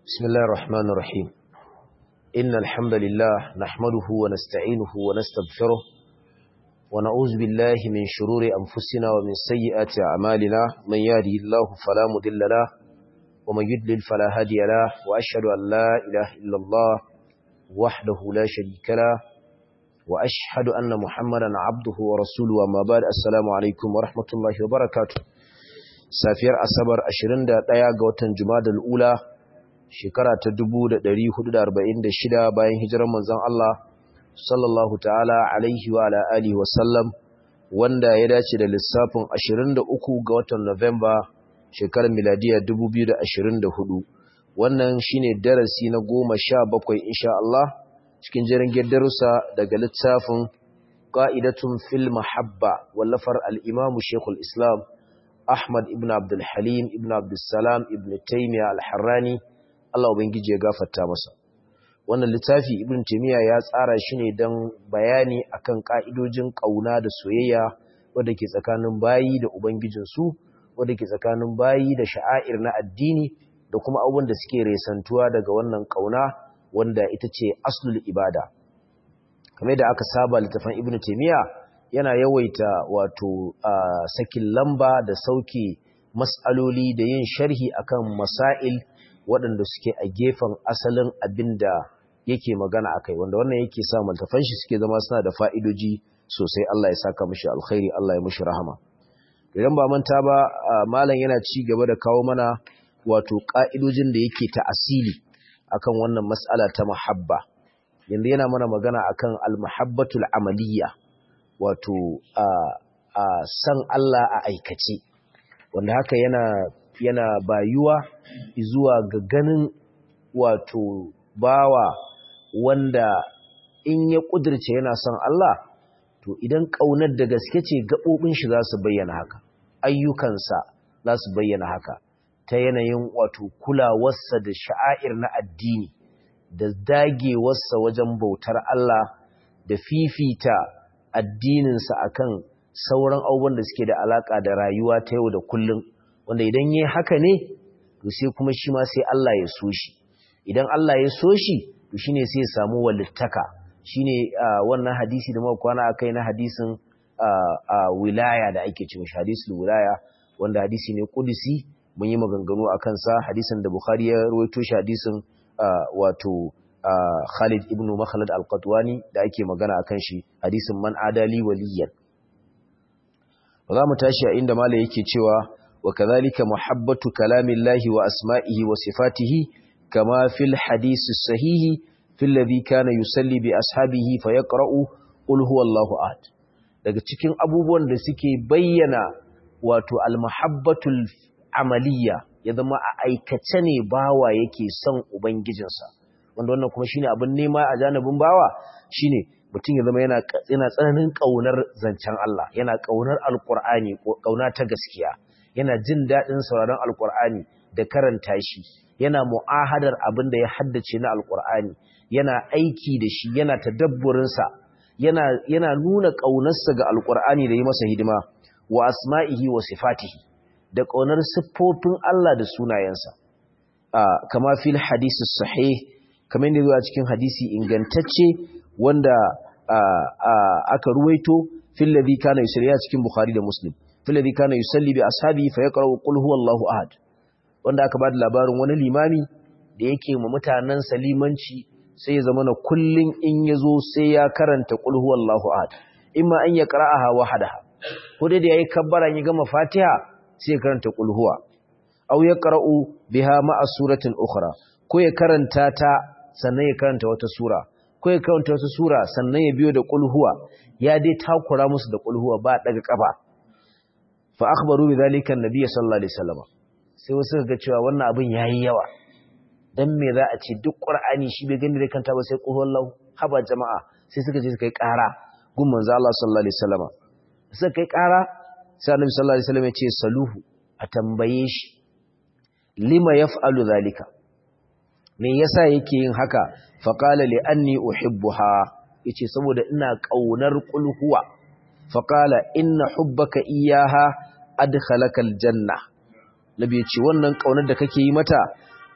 بسم الله الرحمن الرحيم إن الحمد لله نحمده ونستعينه ونستغفره ونعوذ بالله من شرور أنفسنا ومن سيئات أعمالنا من يهده الله فلا مضل له ومن يضلل فلا هادي له وأشهد أن لا إله إلا الله وحده لا شريك له وأشهد أن محمدا عبده ورسوله وما بعد السلام عليكم ورحمة الله وبركاته safiyar asabar 21 ga watan jumadal ula shekara ta 1446 bayan hijirar manzon Allah sallallahu ta'ala alaihi wa ala alihi wa sallam wanda ya dace da lissafin 23 ga watan Nuwamba shekarar miladiya 2024 wannan shine darasi na 17 insha Allah cikin jerin darussa daga littafin qa'idatun fil mahabba wallafar al-imam Sheikhul Islam Ahmad ibn Abdul Halim ibn Abdul Salam ibn Taymiyyah al-Harrani Allah ubangiji ya gafarta masa wannan littafi ibn Taymiyyah ya tsara shi ne don bayani akan ka'idojin kauna da soyayya wanda ke tsakanin bayi da ubangijin su wanda ke tsakanin bayi da sha'air na addini da kuma abubuwan da suke resantuwa daga wannan kauna wanda ita ce aslul ibada kamar da aka saba littafin ibn Taymiyyah yana yawaita wato sakin lamba da sauke mas'aloli da yin sharhi akan masail waɗanda suke a gefen asalin abin da yake magana akai wanda wannan yake sa maltafan shi suke zama suna da fa'idoji sosai Allah ya saka mishi alkhairi Allah ya mishi rahama idan ba manta ba malam yana ci gaba da kawo mana wato ka'idojin da yake ta asili akan wannan mas'ala ta muhabba yanda yana mana magana akan al-muhabbatul amaliyya wato a san Allah a aikace wanda haka yana yana bayuwa zuwa ga ganin wato bawa wanda in ya kudirce yana son Allah to idan kaunar da gaske ce gabobin shi za su bayyana haka ayyukansa za su bayyana haka ta yanayin wato kulawarsa da sha'air na addini da dagewarsa wajen bautar Allah da fifita addininsa akan sauran abubuwan da suke da alaka da rayuwa ta yau da kullum wanda idan yayi haka ne to sai kuma shi ma sai Allah ya so shi idan Allah ya so shi to shine sai ya samu walittaka shine wannan hadisi da muka kwana akai na hadisin wilaya da ake cewa hadisul wilaya wanda hadisi ne kudusi mun yi maganganu akan sa hadisin da Bukhari ya rawaito shi hadisin wato Khalid ibn Makhlad al-Qatwani da ake magana akan shi hadisin man adali waliyan za mu tashi a inda malai yake cewa wa kadhalika muhabbatu kalamillahi wa asma'ihi wa sifatihi kama fil hadisi sahihi fil ladhi kana yusalli bi ashabihi fa yaqra'u qul huwallahu ahad daga cikin abubuwan da suke bayyana wato al-muhabbatul amaliyya ya zama a aikace ne bawa yake son ubangijinsa wanda wannan kuma shine abin nema a janibin bawa shine mutum ya zama yana yana tsananin kaunar zancen Allah yana kaunar alqur'ani kauna ta gaskiya yana jin dadin sauraron alqur'ani da karanta shi yana mu'ahadar abin da ya haddace na alqur'ani yana aiki da shi yana tadabburin sa yana yana nuna kaunarsa ga alqur'ani da yi masa hidima wa asma'ihi wa sifatihi da kaunar siffofin Allah da sunayensa kama fil hadisi sahih kamar yadda zuwa cikin hadisi ingantacce wanda aka ruwaito fil ladhi kana yusalli cikin bukhari da muslim fil ladhi kana yusalli bi ashabi fa yaqra'u qul huwallahu ahad wanda aka bada labarin wani limami da yake mu mutanen salimanci sai ya zama na kullun in yazo sai ya karanta qul huwallahu ahad imma an yaqra'aha wahdaha ko dai da yayi kabbara ya gama fatiha sai ya karanta qul huwa aw yaqra'u biha ma'a suratin ukhra ko ya karanta ta sannan ya karanta wata sura ko ya karanta wata sura sannan ya biyo da kulhuwa ya dai takura musu da kulhuwa ba daga kafa fa akhbaru bi zalika annabi sallallahu alaihi wasallam sai wasu ga cewa wannan abin yayi yawa dan me za a ce duk qur'ani shi bai gani da kanta ba sai kulhuwallahu haba jama'a sai suka je suka yi ƙara gun manzo Allah sallallahu alaihi wasallam suka kai ƙara sai annabi sallallahu alaihi wasallam ya ce saluhu a tambaye shi lima yaf'alu zalika me yasa yake yin haka faqala li anni uhibbuha yace saboda ina kaunar kulhuwa faqala inna hubbaka iyyaha adkhalaka aljanna nabi yace wannan kaunar da kake yi mata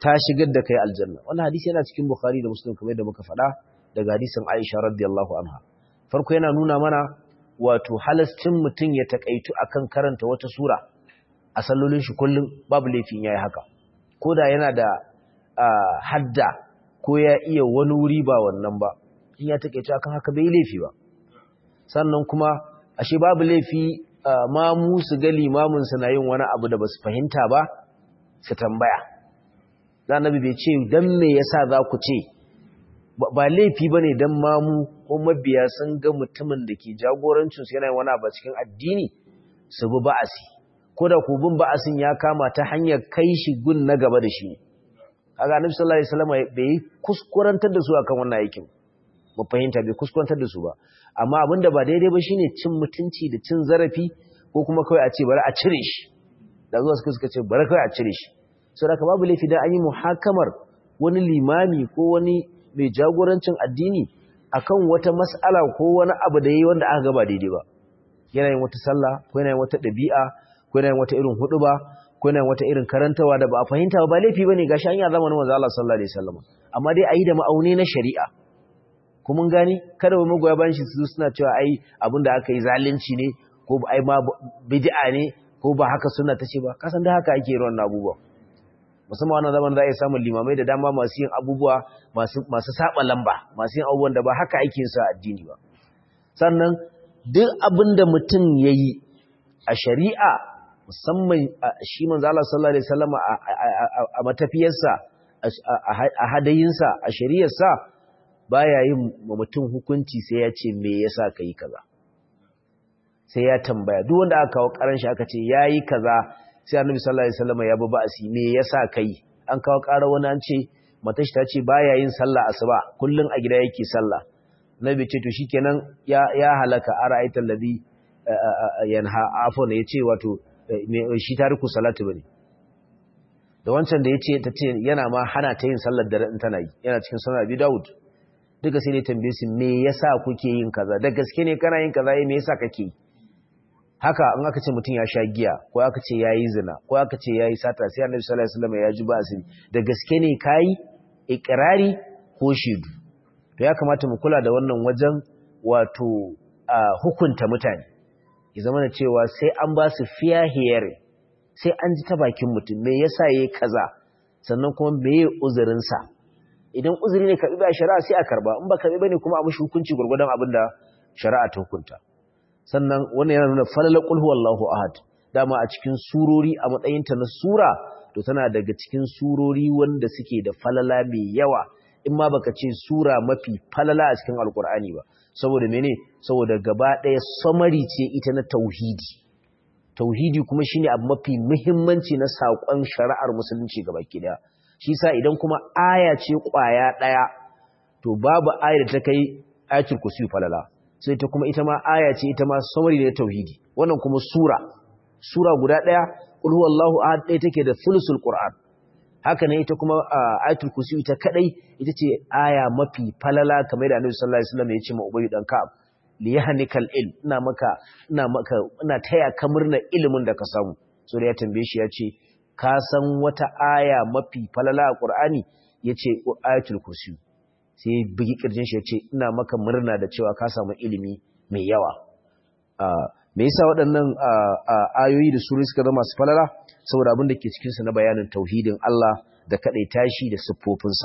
ta shigar da kai aljanna wannan hadisi yana cikin bukhari da muslim kamar da muka faɗa daga hadisin aisha radiyallahu anha farko yana nuna mana wato halascin mutum ya takaitu akan karanta wata sura a sallolin shi kullum babu laifin yayi haka ko da yana da hadda ko ya iya wani wuri ba wannan ba in ya takaitu akan haka bai laifi ba sannan kuma ashe babu laifi ma mu su ga limamin na yin wani abu da basu fahimta ba su tambaya annabi bai ce dan me yasa za ku ce ba laifi bane dan mamu ko mabiya sun ga mutumin da ke jagorancin su yana yin wani abu cikin addini su bi ba'asi ko da ku bin ba'asin ya kama ta hanyar kai shi gun na gaba da shi kaga annabi sallallahu alaihi wasallam bai kuskurantar da su akan wannan aikin mu fahimta bai kuskurantar da su ba amma abinda ba daidai ba shine cin mutunci da cin zarafi ko kuma kawai a ce bari a cire shi da zuwa suka suka ce bari kawai a cire shi sau da babu laifi da an yi muhakamar wani limami ko wani mai jagorancin addini akan wata mas'ala ko wani abu da yi wanda aka gaba daidai ba yana yin wata sallah ko yana yin wata ɗabi'a ko yana yin wata irin huɗuba ko yana yin wata irin karantawa da ba a fahimta ba laifi bane gashi an yi zamanin manzo Allah sallallahu alaihi wasallam amma dai a yi da ma'auni na shari'a kuma gani kada mu magoya bayan shi su suna cewa ai abinda aka yi zalunci ne ko ai ma bid'a ne ko ba haka sunna tace ba kasan da haka ake yin abubuwa musamman wannan zaman za a yi samun limamai da dama masu yin abubuwa masu saba lamba masu yin abubuwan da ba haka ake yin su a addini ba sannan duk abin da mutum ya yi a shari'a musamman shi manzo Allah sallallahu alaihi wasallam a matafiyarsa a hadayinsa a shari'arsa baya yin mutum hukunci sai ya ce me yasa kai kaza sai ya tambaya duk wanda aka kawo karan shi aka ce yayi kaza sai annabi sallallahu alaihi wasallam ya bi ba'asi me yasa kai an kawo ƙara wani an ce matar shi ta ce baya yin sallah asuba kullun a gida yake sallah nabi ce to shikenan ya ya halaka ara'aita alladhi yanha afon yace wato shi tariku salatu bane da wancan da yace ta ce yana ma hana ta yin sallar dare in tana yi yana cikin sunan Abi Dawud duka sai dai tambaye su me yasa kuke yin kaza da gaske ne kana yin kaza me yasa kake yi haka in aka ce mutum ya sha giya ko aka ce ya yi zina ko aka ce ya yi sata sai annabi sallallahu alaihi wasallam ya ji ba asiri da gaske ne kai ikrari ko shedu to ya kamata mu kula da wannan wajen wato hukunta mutane ya zama da cewa sai an ba su fair hearing sai an ji ta bakin mutum me yasa yayi kaza sannan kuma meye uzurin sa idan uzuri ne karbi ba shari'a sai a karba in ba karbi bane kuma a mushi hukunci gurgurdan abinda shari'a ta hukunta sannan wannan yana nuna falala qul huwallahu ahad dama a cikin surori a matsayinta na sura to tana daga cikin surori wanda suke da falala mai yawa in ma baka ce sura mafi falala a cikin alkur'ani ba saboda mene saboda gaba ɗaya samari ce ita na tauhidi tauhidi kuma shine abu mafi muhimmanci na saƙon shari'ar musulunci gaba ɗaya shi sa idan kuma aya ce ƙwaya ɗaya to babu aya da ta kai ayatul kursi falala sai ta kuma ita ma aya ce ita ma samari ne tauhidi wannan kuma sura sura guda daya qul huwallahu ahad ɗaya take da thulusul qur'an haka ne ita kuma ayatul kursi ita kadai ita ce aya mafi falala kamar da annabi sallallahu alaihi wasallam ya ce ma ubayy dan ka'ab li yahnikal ilm ina maka ina maka ina taya ka murna ilimin da ka samu so da ya tambaye shi ya ce ka san wata aya mafi falala a qur'ani yace ayatul kursi sai bugi kirjin shi ya ce ina maka murna da cewa ka samu ilimi mai yawa me yasa waɗannan ayoyi da suri suka zama su falala saboda abin da ke cikin su na bayanin tauhidin Allah da kadai tashi da siffofinsa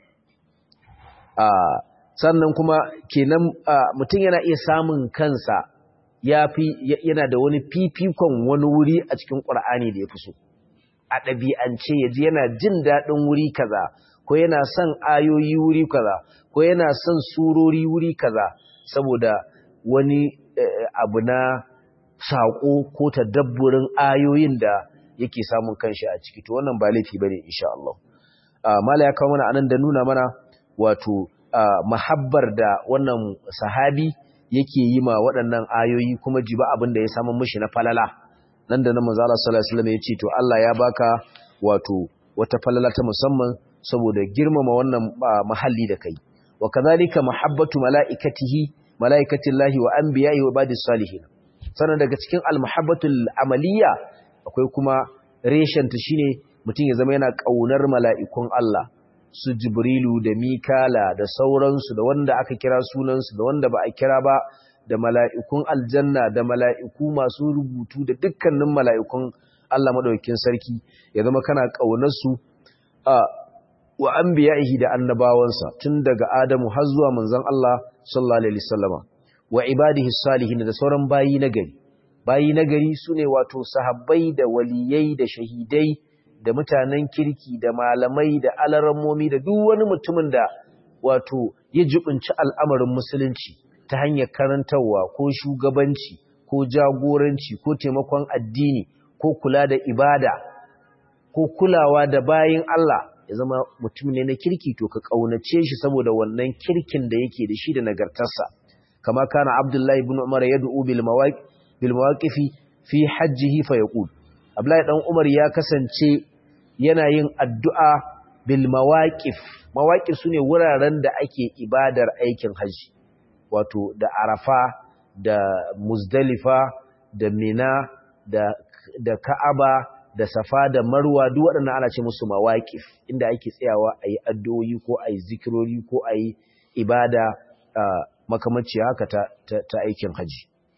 sannan kuma kenan mutum yana iya samun kansa yafi yana da wani fifikon wani wuri a cikin Qur'ani da ya fi so a ɗabi'ance yaji yana jin daɗin wuri kaza ko yana son ayoyi wuri kaza ko yana son surori wuri kaza saboda wani abu na saƙo ko tadabburin ayoyin da yake samun kanshi a ciki to wannan ba laifi bane insha Allah mala ya kawo mana anan da nuna mana wato mahabbar da wannan sahabi yake yi ma waɗannan ayoyi kuma jiba abin da ya samu mishi na falala nan da nan manzo Allah sallallahu alaihi wasallam ya ce to Allah ya baka wato wata falala ta musamman saboda girmama wannan mahalli da kai wa kadhalika mahabbatu malaikatihi malaikatillahi wa anbiya'i wa ibadis salihin sannan daga cikin almuhabbatul amaliya akwai kuma reshen ta shine mutum ya zama yana kaunar mala'ikun Allah su Jibrilu da Mikala da sauransu da wanda aka kira sunansu da wanda ba a kira ba da mala'ikun aljanna da mala'iku masu rubutu da dukkanin mala'ikun Allah maɗaukin sarki ya zama kana ƙaunarsu a wa an biya'ihi da annabawansa tun daga Adamu har zuwa manzon Allah sallallahu Alaihi wasallama wa ibadihi salihin da sauran bayi na gari. Bayi na gari su ne wato sahabbai da waliyai da shahidai da mutanen kirki da malamai da alarammomi da duk wani mutumin da wato ya jibinci al'amarin musulunci ta hanyar karantarwa ko shugabanci ko jagoranci ko taimakon addini ko kula da ibada ko kulawa da bayin Allah ya zama mutum ne na kirki to ka kaunace shi saboda wannan kirkin da yake da shi da nagartarsa kama kana Abdullahi ibn Umar yad'u bil mawaqif bil mawaqifi fi hajjihi fa yaqul Abdullahi dan Umar ya kasance yana yin addu'a bil mawaqif mawaqif sune wuraren da ake ibadar aikin haji wato da Arafa da Muzdalifa da Mina da da Ka'aba da Safa da Marwa duk waɗannan ana ce musu mawaqif inda ake tsayawa ayi addu'o'i ko ayi zikirori ko ayi ibada makamanci haka ta, ta, aikin haji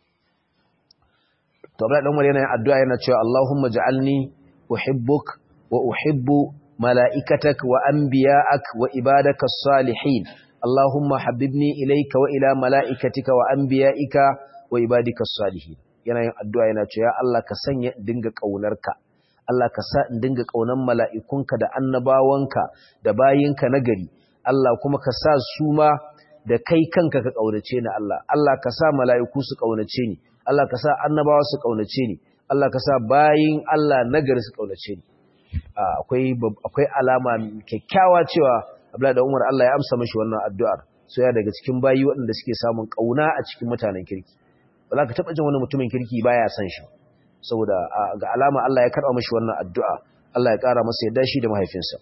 to Abdullahi dan Umar yana yin addu'a yana cewa Allahumma ja'alni uhibbuk wa uhibbu mala'ikatak wa anbiya'ak wa ibadaka salihin Allahumma habibni ilayka wa ila mala'ikatika wa anbiya'ika wa ibadika salihin yana yin addu'a yana cewa ya Allah ka sanya dinga kaunarka Allah ka sa in dinga kaunan mala'ikunka da annabawanka da bayinka nagari Allah kuma ka sa su ma da kai kanka ka kaunace ni Allah Allah ka sa mala'iku su kaunace ni Allah ka sa annabawa su kaunace ni Allah ka sa bayin Allah nagari su kaunace ni akwai akwai alama kyakkyawa cewa Abdullahi da Umar Allah ya amsa mishi wannan addu'ar so ya daga cikin bayi waɗanda suke samun kauna a cikin mutanen kirki ba za ka taɓa jin wani mutumin kirki baya san shi saboda ga alama Allah ya karɓa mishi wannan addu'a Allah ya ƙara masa yadda shi da mahaifinsa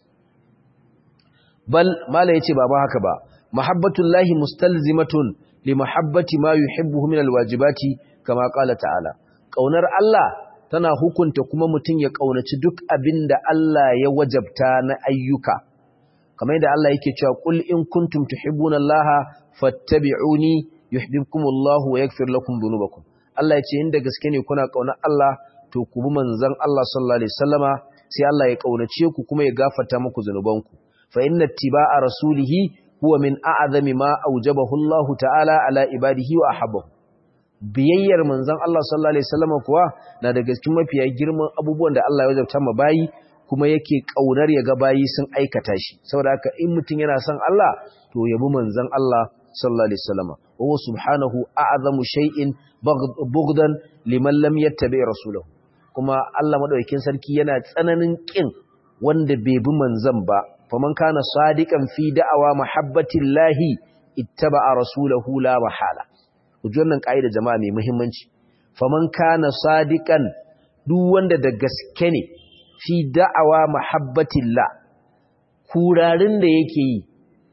bal mala yace ba ba haka ba mahabbatullahi mustalzimatun li mahabbati ma yuhibbuhu min alwajibati kama qala ta'ala kaunar Allah tana hukunta kuma mutum ya kaunaci duk abinda Allah ya wajabta na ayyuka kamar yadda Allah yake cewa qul in kuntum tuhibbuna Allah fattabi'uni yuhibbukumullahu wa yaghfir lakum dhunubakum Allah yace inda gaske ne kuna kaunar Allah to ku bi manzon Allah sallallahu alaihi wasallama sai Allah ya kaunace ku kuma ya gafarta muku zanubanku fa inna ittiba'a rasulihi huwa min a'zami ma aujabahu Allah ta'ala ala ibadihi wa ahabbahu biyayyar manzon Allah sallallahu alaihi wasallam kuwa na daga cikin mafiya girman abubuwan da Allah ya wajabta ma bayi kuma yake kaunar ya ga bayi sun aikata shi saboda haka in mutum yana son Allah to yabi manzon Allah sallallahu alaihi wasallam wa subhanahu a'zamu shay'in bughdan liman lam yattabi rasulahu kuma Allah madaukakin sarki yana tsananin kin wanda bai bi manzon ba faman kana sadiqan fi da'awa mahabbatillahi ittaba'a rasulahu la mahala kuji wannan kaida jama'a mai muhimmanci faman kana sadiqan duk wanda da gaske ne fi da'awa mahabbatillah kurarin da yake yi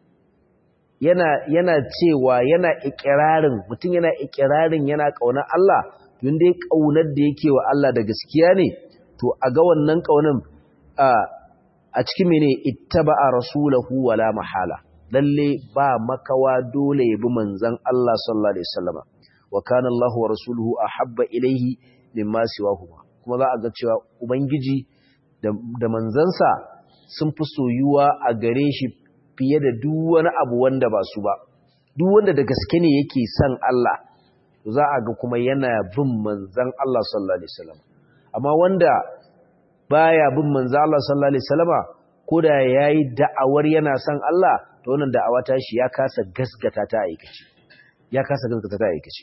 yana yana cewa yana ikirarin mutum yana ikirarin yana kaunar Allah tun dai kaunar da yake wa Allah da gaskiya ne to a ga wannan kaunin a a cikin mene ittaba'a rasulahu wala mahala lalle ba makawa dole ya bi manzon Allah sallallahu alaihi wasallam wa kana Allah wa rasuluhu ahabba ilayhi mimma siwahu kuma za a ga cewa ubangiji da manzansa sun fi soyuwa a gare shi fiye da duk wani abu wanda ba su ba duk wanda da gaske ne yake son Allah za a ga kuma yana bin manzon Allah sallallahu alaihi wasallam amma wanda baya bin manzo Allah sallallahu alaihi wasallama koda yayi da'awar yana son Allah to wannan da'awa ta shi ya kasa gasgata ta aikace ya kasa gasgata ta aikace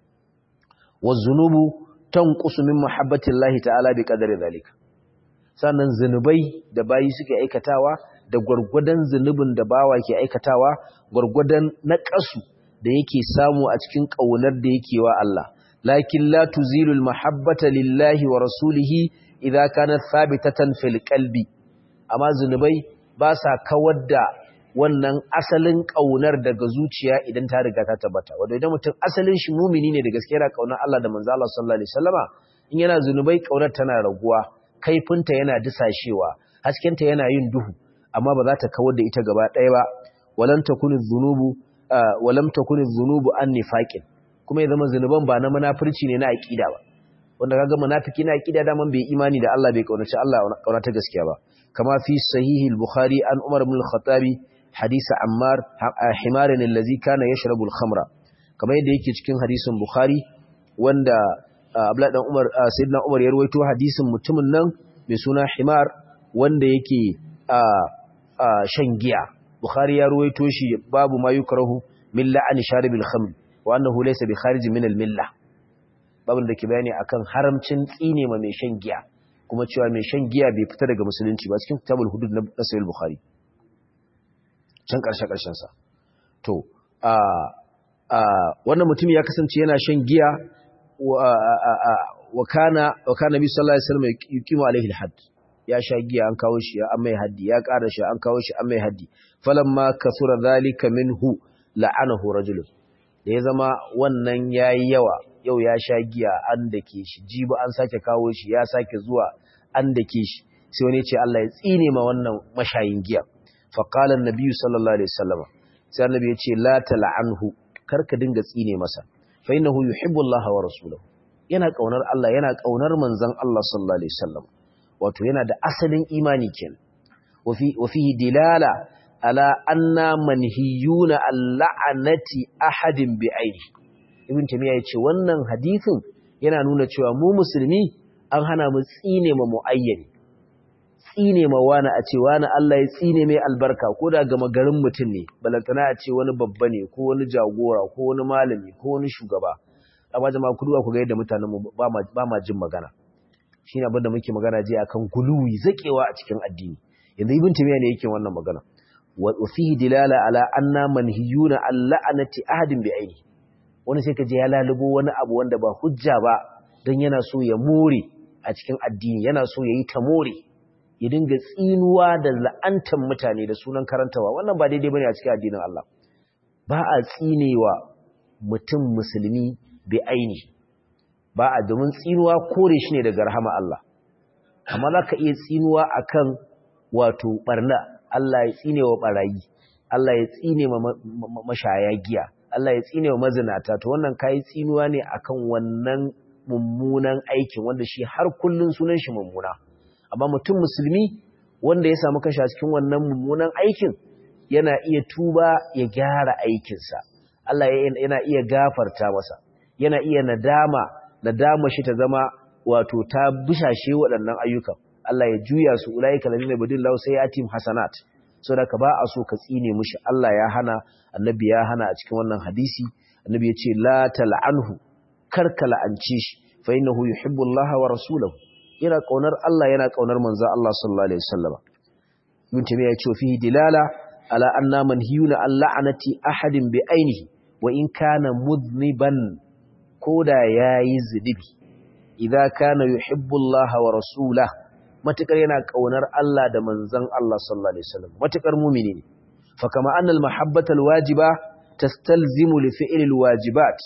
wazunubu tanqusu min muhabbatillahi ta'ala bi qadari zalika sannan zinubai da bayi suke aikatawa da gurgudan zinubin da bawa ke aikatawa gurgudan naqasu da yake samu a cikin kaunar da yake wa Allah lakin la tuzilul mahabbata lillahi wa rasulihi idza kanat thabitatan fil qalbi amma zunubai ba sa kawar da wannan asalin kaunar daga zuciya idan ta riga ta tabbata wanda idan mutum asalin shi mumini ne da gaskiya yana kaunar Allah da manzo Allah sallallahu alaihi wasallama in yana zunubai kaunar tana raguwa kaifinta yana disashewa haskenta yana yin duhu amma ba za ta kawar da ita gaba ɗaya ba walam takunu dhunubu walam takunu dhunubu an nifaqin kuma ya zama zunuban ba na munafurci ne na aqida ba wanda kaga munafiki na aqida da man bai imani da Allah bai kaunaci Allah kauna ta gaskiya ba kama fi sahihi al-bukhari an umar ibn al-khattabi hadith ammar himaran allazi kana yashrabu al-khamra kamar yadda yake cikin hadisin bukhari wanda abdullahi dan umar sayyidina umar ya rawaito hadisin mutumin nan mai suna himar wanda yake shan giya bukhari ya rawaito shi babu ma yukrahu min la'ani sharibil khamr wa annahu laysa bi kharij min al-millah babin da ke bayani akan haramcin tsine ma mai shan giya kuma cewa mai shan giya bai fita daga musulunci ba cikin kitabul hudud na sahih bukhari can karshe karshen sa to a a wannan mutum ya kasance yana shan giya wa kana wa kana bi sallallahu alaihi wasallam yuqimu alaihi al-hadd ya sha giya an kawo shi an mai haddi ya ƙara shi an kawo shi an mai haddi falamma kasura zalika minhu la'anahu rajulun da ya zama wannan yayi yawa yau ya sha giya an dake shi jibi an sake kawo shi ya sake zuwa an dake shi sai wani ce Allah ya tsine ma wannan mashayin giya fa qala an-nabi sallallahu alaihi wasallam sai annabi ya ce la tal'anhu karka dinga tsine masa fa innahu yuhibbu Allah wa rasuluhu yana kaunar Allah yana kaunar manzon Allah sallallahu alaihi wasallam wato yana da asalin imani kenan wa fihi dilala ala anna manhiyuna al-la'anati ahadin bi aini ibn tamiya yace wannan hadisin yana nuna cewa mu musulmi an hana mu tsine ma muayyani tsine ma wani a ce wani Allah ya tsine mai albarka ko da gama garin mutum ne balantana a ce wani babba ne ko wani jagora ko wani malami ko wani shugaba amma jama'a ku duba ku ga yadda mutanen mu ba ma jin magana shine abin da muke magana je akan guluwi zakewa a cikin addini yanzu ibn tamiya ne yake wannan magana wa fihi dilala ala anna manhiyuna al-la'anati ahadin bi aini wani sai ka je ya lalubo wani abu wanda ba hujja ba dan yana so ya more a cikin addini yana so yayi ta more ya dinga tsinuwa da la'antan mutane da sunan karantawa wannan ba daidai bane a cikin addinin Allah ba a tsinewa mutum musulmi bi aini ba a domin tsinuwa kore shi ne daga rahama Allah amma za ka iya tsinuwa akan wato barna Allah ya tsine wa barayi Allah ya tsine ma mashaya giya Allah ya tsine wa mazinata to wannan kai tsinuwa ne akan wannan mummunan aikin wanda shi har kullun sunan shi mummuna amma mutum musulmi wanda ya samu kanshi a cikin wannan mummunan aikin yana iya tuba ya gyara aikinsa Allah yana iya gafarta masa yana iya nadama nadama shi ta zama wato ta bishashe waɗannan ayyukan Allah ya juya su ulaika ladina badillahu sayatim hasanat saboda ka ba a so ka tsine mushi Allah ya hana annabi ya hana a cikin wannan hadisi annabi ya ce la tal'anhu karka la'ance shi fa innahu yuhibbu Allah wa rasulahu yana kaunar Allah yana kaunar manzo Allah sallallahu alaihi wasallam ibn tamiya ya ce fihi dilala ala anna manhiyuna an la'anati ahadin bi ainihi wa in kana mudniban koda yayi zunubi idza kana yuhibbu Allah wa rasulahu matukar yana kaunar Allah da manzon Allah sallallahu alaihi wasallam matukar mu'mini ne fa kama annal mahabbatal wajiba tastalzimu li fi'lil wajibat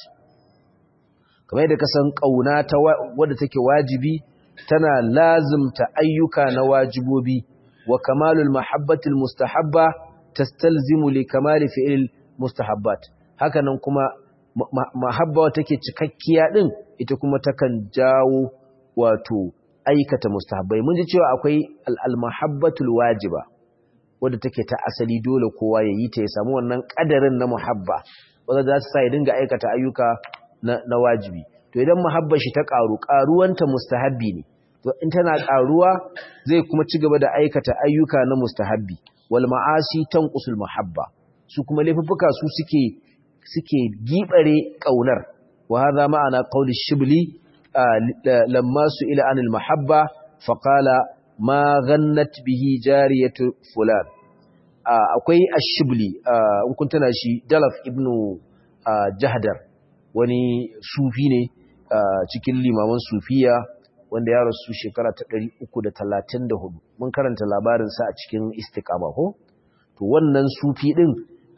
kamar yadda kasan kauna ta wadda take wajibi tana lazimta ayyuka na wajibobi wa kamalul mahabbatil mustahabba tastalzimu li kamali fi'lil mustahabbat hakanan kuma mahabba take cikakkiya din ita kuma takan jawo wato aikata mustahabbai mun ji cewa akwai al-mahabbatul wajiba wadda take ta asali dole kowa ya yi ta ya samu wannan kadarin na muhabba wanda za su sa ya dinga aikata ayyuka na, na wajibi to idan muhabbar shi ta karu karuwanta mustahabbi ne to in tana karuwa zai kuma ci gaba da aikata ayyuka na mustahabbi wal ma'asi tanqusul muhabba su kuma laifuffuka su suke suke gibare kaunar wa hadha ma'ana qawli shibli lamma su'ila anil mahabba faqala ma ghannat bihi jariyatu fulan akwai ash-shibli in kun tana shi dalaf ibnu jahdar wani sufi ne cikin limaman sufiya wanda ya rasu shekara ta 334 mun karanta labarin sa a cikin istiqama ko to wannan sufi din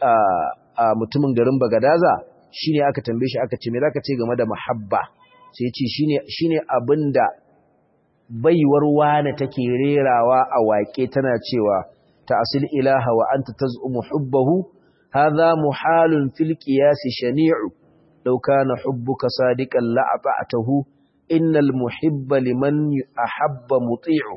a mutumin garin Bagadaza shine aka tambaye shi aka ce me zaka ce game da mahabba sai ya ce shine shine abinda baiwar wane take rerawa a waƙe tana cewa ta'sil ilaha wa anta taz'umu hubbahu hadha muhalun fil qiyas shani'u law kana hubbuka sadiqan la ata'tahu innal muhibba liman ahabba muti'u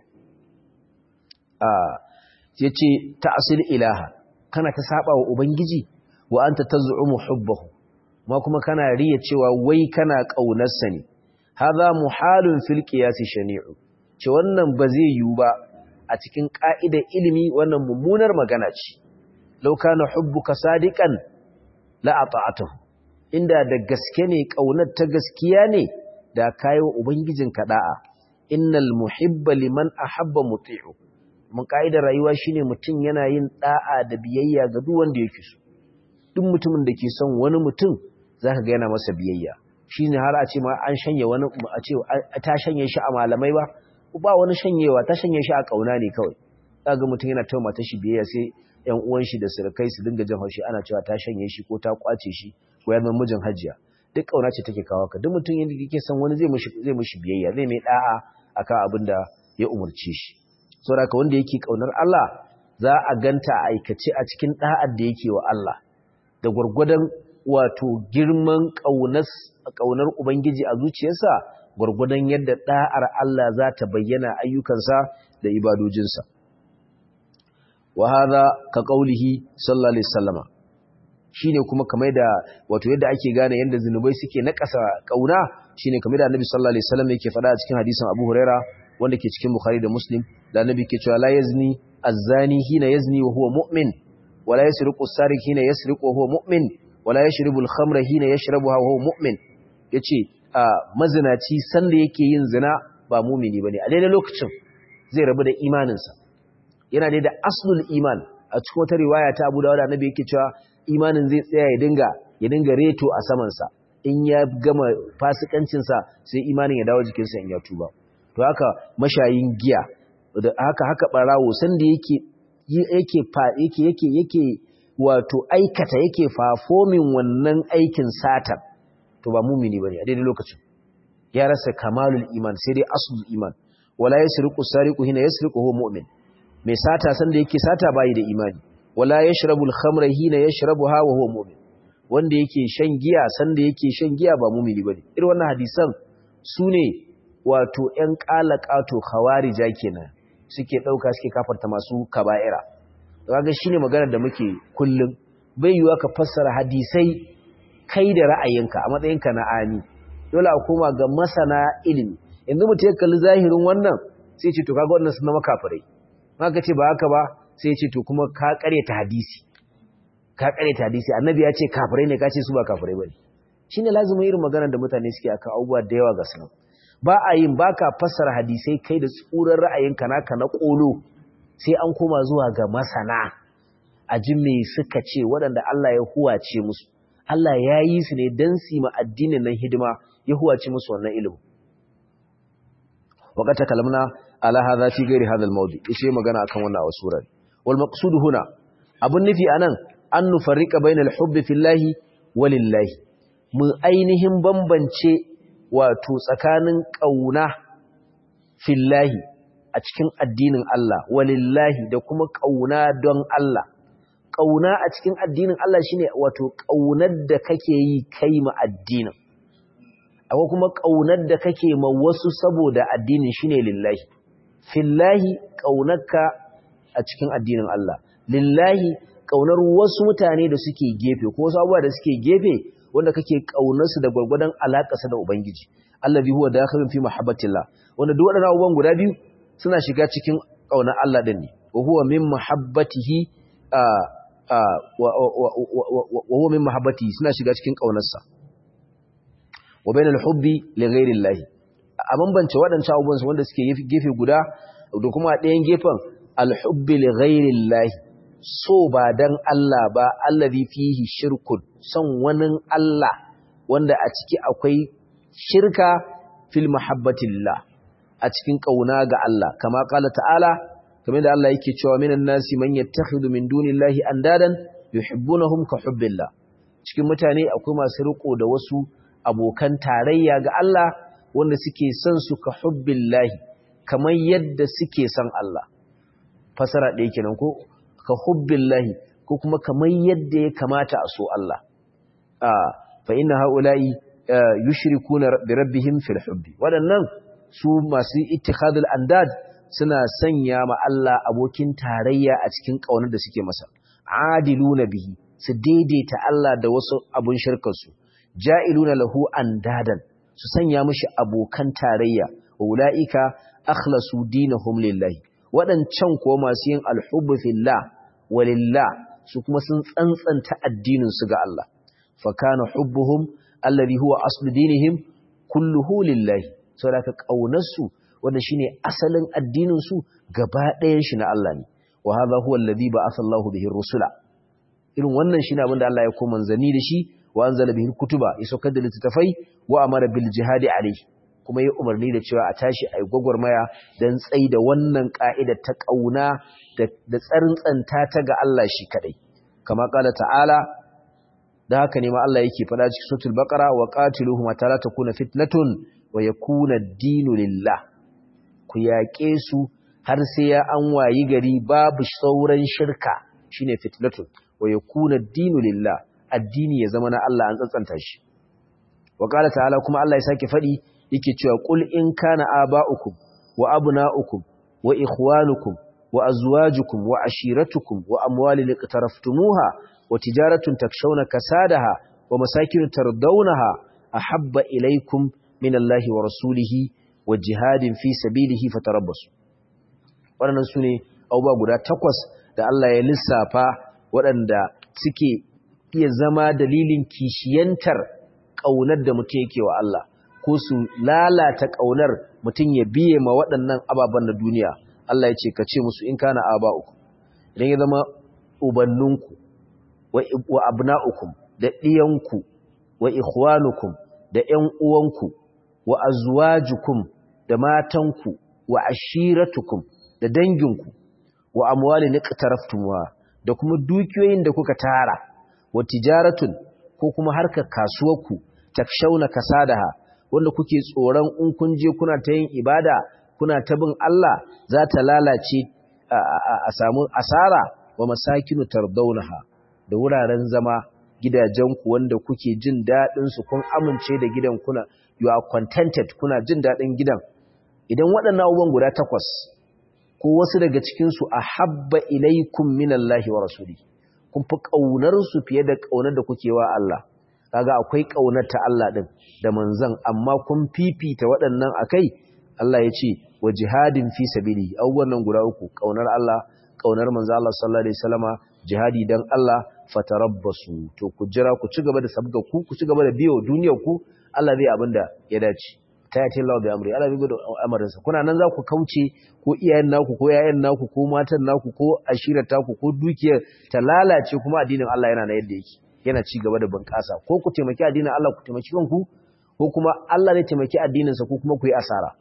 ah yace ta'sil ilaha kana ta saba wa ubangiji wa anta taz'umu hubbahu ma kuma kana riya cewa wai kana kaunarsa ne hadha muhalun fil qiyas shani'u ce wannan ba zai yiwu ba a cikin ka'idar ilimi wannan mummunar magana ce law kana hubbuka sadiqan la ata'atuhu inda da gaske ne kaunar ta gaskiya ne da kayo ubangijinka da'a innal muhibba liman ahabba muti'u mun ka'idar rayuwa shine mutum yana yin da'a da biyayya ga duk wanda yake so duk mutumin da ke son wani mutum zaka ga yana masa biyayya shine har a ce ma an shanye wani a ce ta shanye shi a malamai ba ba wani shanyewa ta shanye shi a kauna ne kawai kaga mutum yana tauma ta shi biyayya sai ƴan uwan shi da surukai su dinga jin haushi ana cewa ta shanye shi ko ta kwace shi ko ya zama mijin hajiya duk kauna ce take kawo ka duk mutum yanda yake son wani zai mishi zai mishi biyayya zai mai da'a akan abin da ya umurce shi saboda ka wanda yake kaunar Allah za a ganta a aikace a cikin da'ar da yake wa Allah da gurgurdan wato girman kaunar kaunar ubangiji a zuciyarsa gurgurdan yadda da'ar Allah za ta bayyana ayyukansa da ibadojinsa wa hadha ka qaulihi sallallahu alaihi wasallama shine kuma kamar da wato yadda ake gane yanda zinubai suke nakasa kauna shine kamar da Annabi sallallahu alaihi wasallam yake faɗa a cikin hadisin Abu Huraira wanda ke cikin Bukhari da Muslim da Annabi ke cewa la yazni az-zani hina yazni wa huwa mu'min wa la yasriqu as-sariq hina yasriqu wa huwa mu'min wa la yashrabu al-khamra hina yashrabuha wa huwa mu'min yace mazinaci sanda yake yin zina ba mu'mini bane a daidai lokacin zai rabu da imaninsa yana da aslul iman a cikin wata riwaya ta Abu Dawud Annabi yake cewa imanin zai tsaya ya dinga ya dinga reto a samansa in ya gama fasikancinsa sai imanin ya dawo jikinsa in ya tuba to haka mashayin giya da haka haka barawo sanda yake yake yake yake yake wato aikata yake fafomin wannan aikin satan to ba mumini bane a daidai lokacin ya rasa kamalul iman sai dai aslul iman wala yasriqu sariqu hina yasriqu huwa mu'min mai sata sanda yake sata bayi da imani wala yashrabul khamra hina yashrabuha wa huwa mu'min wanda yake shan giya sanda yake shan giya ba mu'mini bane irin wannan hadisan sune wato ƴan qalaqato khawarija kenan suke dauka suke kafarta masu kaba'ira kaga shine maganar da muke kullum bai yiwa ka fassara hadisai kai da ra'ayinka a matsayinka na ani dole a koma ga masana ilimi yanzu mutum ya kalli zahirin wannan sai ce to kaga wannan sun zama kafirai maka ce ba haka ba sai ce to kuma ka ta hadisi ka ta hadisi annabi ya ce kafirai ne ka ce su ba kafirai bane shine lazumin irin maganar da mutane suke akan abubuwa da yawa ga sunan ba a yin baka fassara hadisai kai da tsuran ra'ayinka naka na kolo sai an koma zuwa ga masana a ji me suka ce waɗanda Allah ya huwace musu Allah ya yi su ne don su ma addinin nan hidima ya huwace musu wannan ilimin وقد تكلمنا على هذا في غير هذا الموضوع ishe magana akan wannan a surar wal maqsud huna abun nufi anan an nufarrika bainal hubbi fillahi walillahi mu ainihin bambance wato tsakanin kauna fillahi a cikin addinin Allah walillahi da kuma kauna don Allah kauna a cikin addinin Allah shine wato kaunar da kake yi kai ma addinin akwai kuma ƙaunar da kake ma wasu saboda addinin shine lillahi fillahi ƙaunarka a cikin addinin Allah lillahi ƙaunar wasu mutane da suke gefe ko wasu abubuwa da suke gefe wanda kake ƙaunar su da gwargwadon alaƙarsa da ubangiji allazi huwa dakhilun fi mahabbatillah wanda duk waɗannan abubuwan guda biyu suna shiga cikin ƙaunar Allah din ne wa huwa min mahabbatihi wa huwa min mahabbatihi suna shiga cikin ƙaunarsa wa bainal hubbi li ghairi Allah a bambance waɗancan abubuwan wanda suke gefe guda da kuma ɗayan gefen al-hubbi li ghairi Allah so ba dan Allah ba allazi fihi shirkun son wani Allah wanda a ciki akwai shirka fil mahabbatillah a cikin kauna ga Allah kama qala ta'ala kamar da Allah yake cewa minan nasi man yattakhidhu min dunillahi andadan yuhibbunahum ka hubbillah cikin mutane akwai masu riko da wasu abokan tarayya ga Allah wanda suke son su ka hubbillahi kamar yadda suke son Allah fasara ɗaya kenan ko ka hubbillahi ko kuma kamar yadda ya kamata a so Allah fa inna haula'i yushrikuna bi rabbihim fil hubbi wadannan su masu ittikhadul andad suna sanya ma Allah abokin tarayya a cikin kaunar da suke masa adiluna bihi su daidaita Allah da wasu abun shirkar su ja'iluna lahu andadan su sanya mishi abokan tarayya ulaika akhlasu dinahum lillahi wadancan ko masu yin alhubbu fillah walillah su kuma sun tsantsanta addinin su ga Allah fa kana hubbuhum alladhi huwa aslu dinihim kulluhu lillahi saboda ka kaunar su wanda shine asalin addinin su gaba ɗayan shi na Allah ne wa hadha huwa alladhi ba'atha Allahu bihi rusula irin wannan shine abin da Allah ya ko manzani da shi wa anzala bihi kutuba ya saukar da littattafai wa amara bil jihadi alayhi kuma ya umarni da cewa a tashi ai gwagwarmaya dan tsai da wannan ka'ida ta kauna da da tsarintsanta ta ga Allah shi kadai kama kala ta'ala da haka ne ma Allah yake faɗa cikin suratul baqara wa qatiluhum hatta la takuna fitnatun wa yakuna ad-dinu lillah ku yaƙe su har sai ya an wayi gari babu sauran shirka shine fitnatun wa yakuna ad-dinu lillah addini ya zama na Allah an tsantsanta shi wa qala ta'ala kuma Allah ya sake faɗi yake cewa qul in kana aba'ukum wa abna'ukum wa ikhwanukum wa azwajukum wa ashiratukum wa amwalin iqtaraftumuha wa tijaratun takshawna kasadaha wa masakin tardawnaha ahabba ilaykum min Allahi wa rasulihi wa jihadin fi sabilihi fatarabbasu waɗannan sune abubuwa guda takwas da Allah ya lissafa waɗanda suke iya zama dalilin kishiyantar ƙaunar da mutum yake wa Allah ko su lalata ƙaunar mutum ya biye ma waɗannan ababen na duniya Allah ya ce ka ce musu in kana aba'ukum idan ya zama ubanninku wa abna'ukum da ɗiyanku wa ikhwanukum da ƴan uwanku wa azwajukum da matanku wa ashiratukum da danginku wa amwalin iqtaraftumuha da kuma dukiyoyin da kuka tara wa tijaratun ko kuma harkar kasuwarku takshawna kasadaha wanda kuke tsoron in kun je kuna ta yin ibada kuna ta bin Allah za ta lalace a samu asara wa masakinu tardaunaha da wuraren zama gidajenku wanda kuke jin daɗin su kun amince da gidan kuna you are contented kuna jin daɗin gidan idan waɗannan abubuwan guda takwas ko wasu daga cikin su ahabba ilaikum minallahi wa rasuli kun fi kaunar su fiye da kaunar da kuke wa Allah kaga akwai kaunar ta Allah din da manzon amma kun fifita waɗannan akai Allah ya ce wa jihadin fi sabili abubuwan nan guda uku kaunar Allah kaunar manzo Allah sallallahu alaihi wasallama jihadi dan Allah fatarabbasu to ku jira ku ci gaba da sabga ku ku ci gaba da biyo duniyar ku Allah zai abinda ya dace tayati Allah bi amri Allah bai da amarin sa kuna nan za ku kauce ko iyayen naku ko yayan naku ko matan naku ko ashirar taku ko dukiyar ta lalace kuma addinin Allah yana na yadda yake yana ci gaba da bunƙasa ko ku taimaki addinin Allah ku taimaki kanku ko kuma Allah zai taimaki addinin sa ko kuma ku yi asara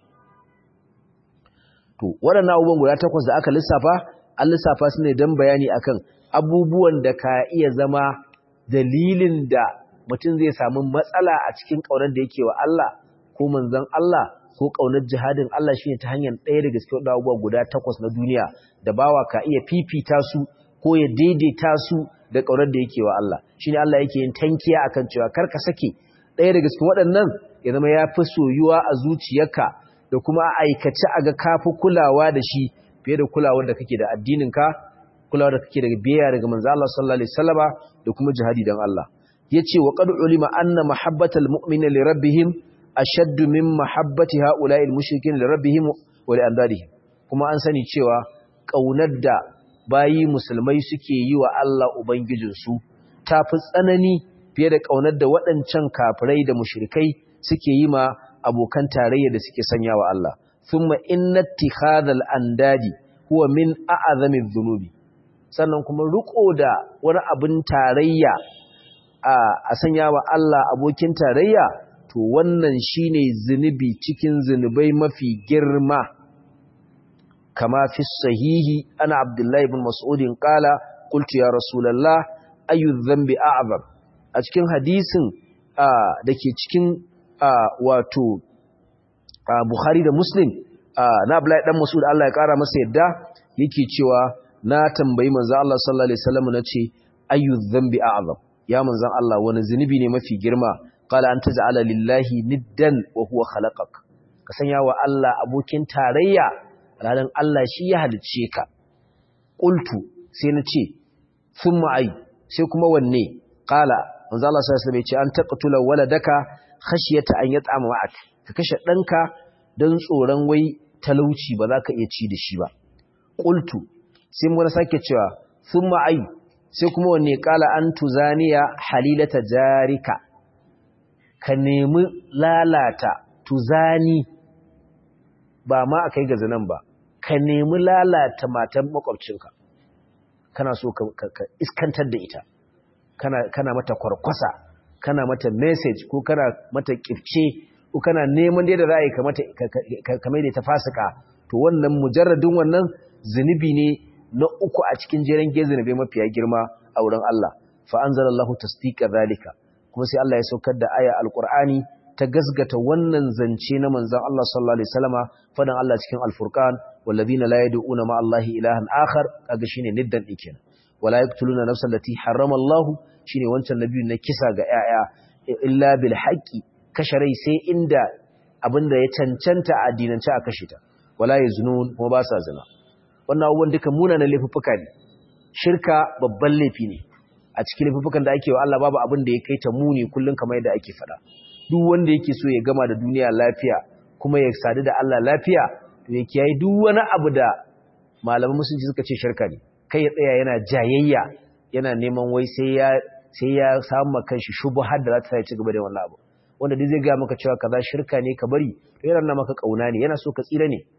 to waɗannan abubuwan guda takwas da aka lissafa an lissafa su ne don bayani akan abubuwan da ka iya zama dalilin da mutum zai samu matsala a cikin ƙaunar da yake wa Allah ko manzon Allah ko ƙaunar jihadin Allah shine ta hanyar ɗaya daga cikin abubuwa guda takwas na duniya da bawa ka iya fifita su ko ya daidaita su da ƙaunar da yake wa Allah shine Allah yake yin tankiya akan cewa kar ka sake ɗaya daga cikin waɗannan ya zama ya fi soyuwa a zuciyarka da kuma a aikace a ga kafi kulawa da shi fiye da kulawar da kake da addininka kulawar da kake da biyayya daga manzo Allah sallallahu alaihi wasallama da kuma jihadi dan Allah yace wa qad ulima anna mahabbatal mu'mina li rabbihim ashadd min mahabbati ha'ula'i al-mushrikin li rabbihim wa li andadihim kuma an sani cewa kaunar da bayi musulmai suke yi wa Allah ubangijinsu tafi tsanani fiye da kaunar da waɗancan kafirai da mushrikai suke yi ma abokan tarayya da suke sanya wa Allah thumma inna ittikhadhal andadi huwa min a'zami dhunubi sannan kuma riko da wani abin tarayya a sanya wa Allah abokin tarayya to wannan shine zunubi cikin zunubai mafi girma kama fi sahihi ana abdullahi ibn mas'udin qala qultu ya rasulullah ayu dhanbi a'zam a cikin hadisin dake cikin wato Bukhari da Muslim na Abdullahi dan Mas'ud Allah ya kara masa yadda yake cewa na tambayi manzo Allah sallallahu alaihi wasallam nace ayu dhanbi a'zam ya manzo Allah wani zunubi ne mafi girma qala an taj'ala lillahi niddan wa huwa khalaqak ka sanya wa Allah abokin tarayya ranan Allah shi ya halicce ka qultu sai nace thumma ay sai kuma wanne qala manzo Allah sallallahu alaihi wasallam ya ce an taqtula waladaka khashiyata an yat'ama ma'ak ka kashe danka dan tsoron wai talauci ba za ka iya ci da shi ba qultu sai mun sake cewa thumma ay sai kuma wanne qala an tuzaniya halilata jarika ka nemi lalata tuzani ba ma akai ga zanan ba ka nemi lalata matan makwabcinka kana so ka, iskantar da ita kana, kana mata kwarkwasa kana mata message ko kana mata kifce ko kana neman da za a yi kamar da ta fasika to wannan mujarradin wannan zunubi ne na uku a cikin jeren gezunubai mafiya girma a wurin Allah fa anzalallahu tasdiqa zalika kuma sai Allah ya saukar da aya alqur'ani ta gasgata wannan zance na manzon Allah sallallahu alaihi wasallama fadan Allah cikin alfurqan walladhina la yad'una ma Allahi ilahan akhar kaga shine niddan dikin wala yaqtuluna nafsan allati harrama Allah shine wancan nabiyin na kisa ga yaya illa bil haqqi kashe rai sai inda abinda ya cancanta a addinance a kashe ta wala yaznun kuma ba sa zina wannan abubuwan duka munanan laifuffuka ne shirka babban laifi ne a cikin laifuffukan da ake wa Allah babu abin da ya kai ta muni kullun kamar yadda ake faɗa duk wanda yake so ya gama da duniya lafiya kuma ya sadu da Allah lafiya to ya kiyaye duk wani abu da malaman musulunci suka ce shirka ne kai ya tsaya yana jayayya yana neman wai sai ya sai ya samu kanshi shubhar da za ta ci gaba da wannan abu wanda duk zai ga maka cewa kaza shirka ne ka bari to yana nuna maka kauna ne yana so ka tsira ne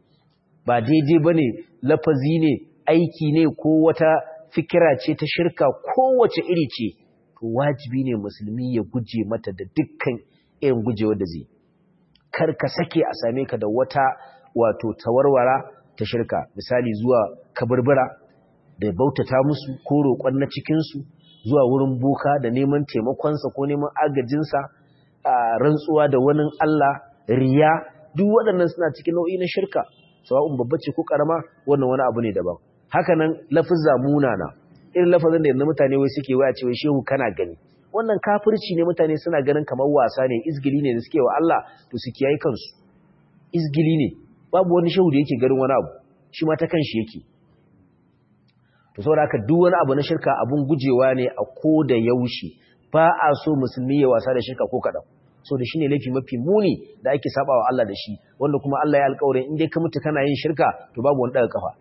ba daidai bane lafazi ne aiki ne ko wata fikira ce ta shirka kowace iri ce to wajibi ne musulmi ya guje mata da dukkan irin gujewa da zai kar ka sake a same ka da wata wato tawarwara ta shirka misali zuwa kaburbura da bautata musu ko roƙon na cikinsu zuwa wurin boka da neman taimakonsa ko neman agajinsa rantsuwa da wani Allah riya duk waɗannan suna cikin nau'i na shirka sawa'un babba ce ko karama wannan wani abu ne daban haka nan lafizza munana irin lafazin da yanzu mutane wai suke waya cewa shehu kana gani wannan kafirci ne mutane suna ganin kamar wasa ne izgili ne da suke wa Allah to su kiyaye kansu izgili ne babu wani shehu da yake ganin wani abu shi ma ta kanshi yake to saboda haka duk wani abu na shirka abun gujewa ne a ko da yaushe ba a so musulmi ya wasa da shirka ko kaɗan so da shi ne laifi mafi muni da ake sabawa Allah da shi wanda kuma Allah ya alƙawarin in dai ka mutu kana yin shirka to babu wani daga kafa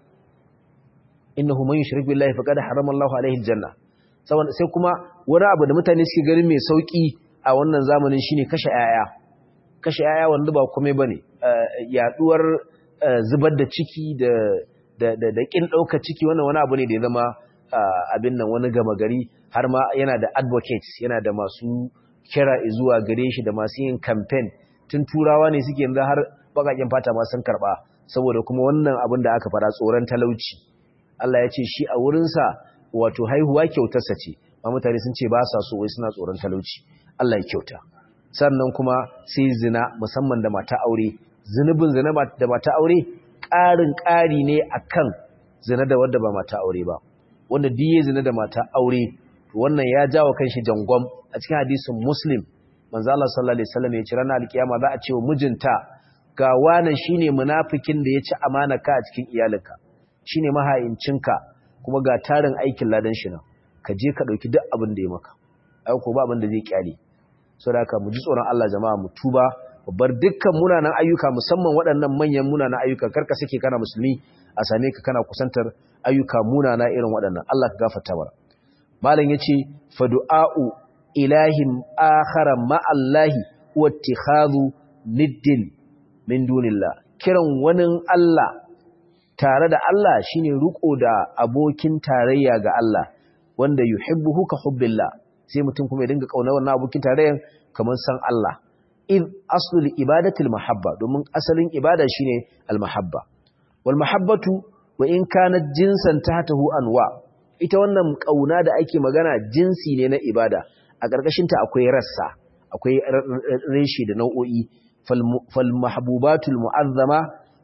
innahu man yushrik billahi faqad harama Allahu alaihi aljanna saboda sai kuma wani abu da mutane suke ganin mai sauki a wannan zamanin shine kashe yaya kashe yaya wanda ba komai bane yaduwar zubar da ciki da da da, da kin dauka ciki wannan wani abu ne da ya zama abin nan wani gama gari har ma yana da advocates yana da masu kira zuwa gare shi da masu yin campaign tun turawa ne suke yanzu har bakakin fata ma sun karba saboda kuma wannan abin da aka fara tsoron talauci Allah ya ce shi a wurinsa wato haihuwa kyautarsa ce ma mutane sun ce ba sa so wai suna tsoron talauci Allah ya kyauta sannan kuma sai zina musamman da mata aure zunubin zina da mata aure ƙarin ƙari ne akan zina da wadda ba mata aure ba wanda diye zina da mata aure wannan ya jawo kanshi jangwam a cikin hadisin muslim manzo Allah sallallahu alaihi wasallam ya ce ranar alkiyama za a ce wa mijinta ga wannan shine munafikin da ya ci amana ka a cikin iyalinka shine mahayincinka kuma ga tarin aikin ladan shi nan ka je ka dauki duk abin da ya maka ai ko ba abin da zai kyale saboda haka mu ji tsoron Allah jama'a mu tuba bar dukkan munanan ayyuka musamman waɗannan manyan munanan ayyuka karka sake kana musulmi a same ka kana kusantar ayyuka munana irin waɗannan Allah ka gafarta mana malam yace fa du'a'u ilahin akhara ma'allahi wa ittikhadhu niddin min dunillah kiran wani Allah tare da Allah shine ruko da abokin tarayya ga Allah wanda yuhibbuhu ka hubbillah sai mutum kuma ya dinga kauna wannan abokin tarayyan kamar san Allah id aslul ibadatil mahabba domin asalin ibada shine al mahabba wal mahabbatu wa in kanat jinsan tahtahu anwa ita wannan kauna da ake magana jinsi ne na ibada a ƙarƙashin ta akwai rassa akwai reshe da nau'o'i fal mahbubatul mu'azzama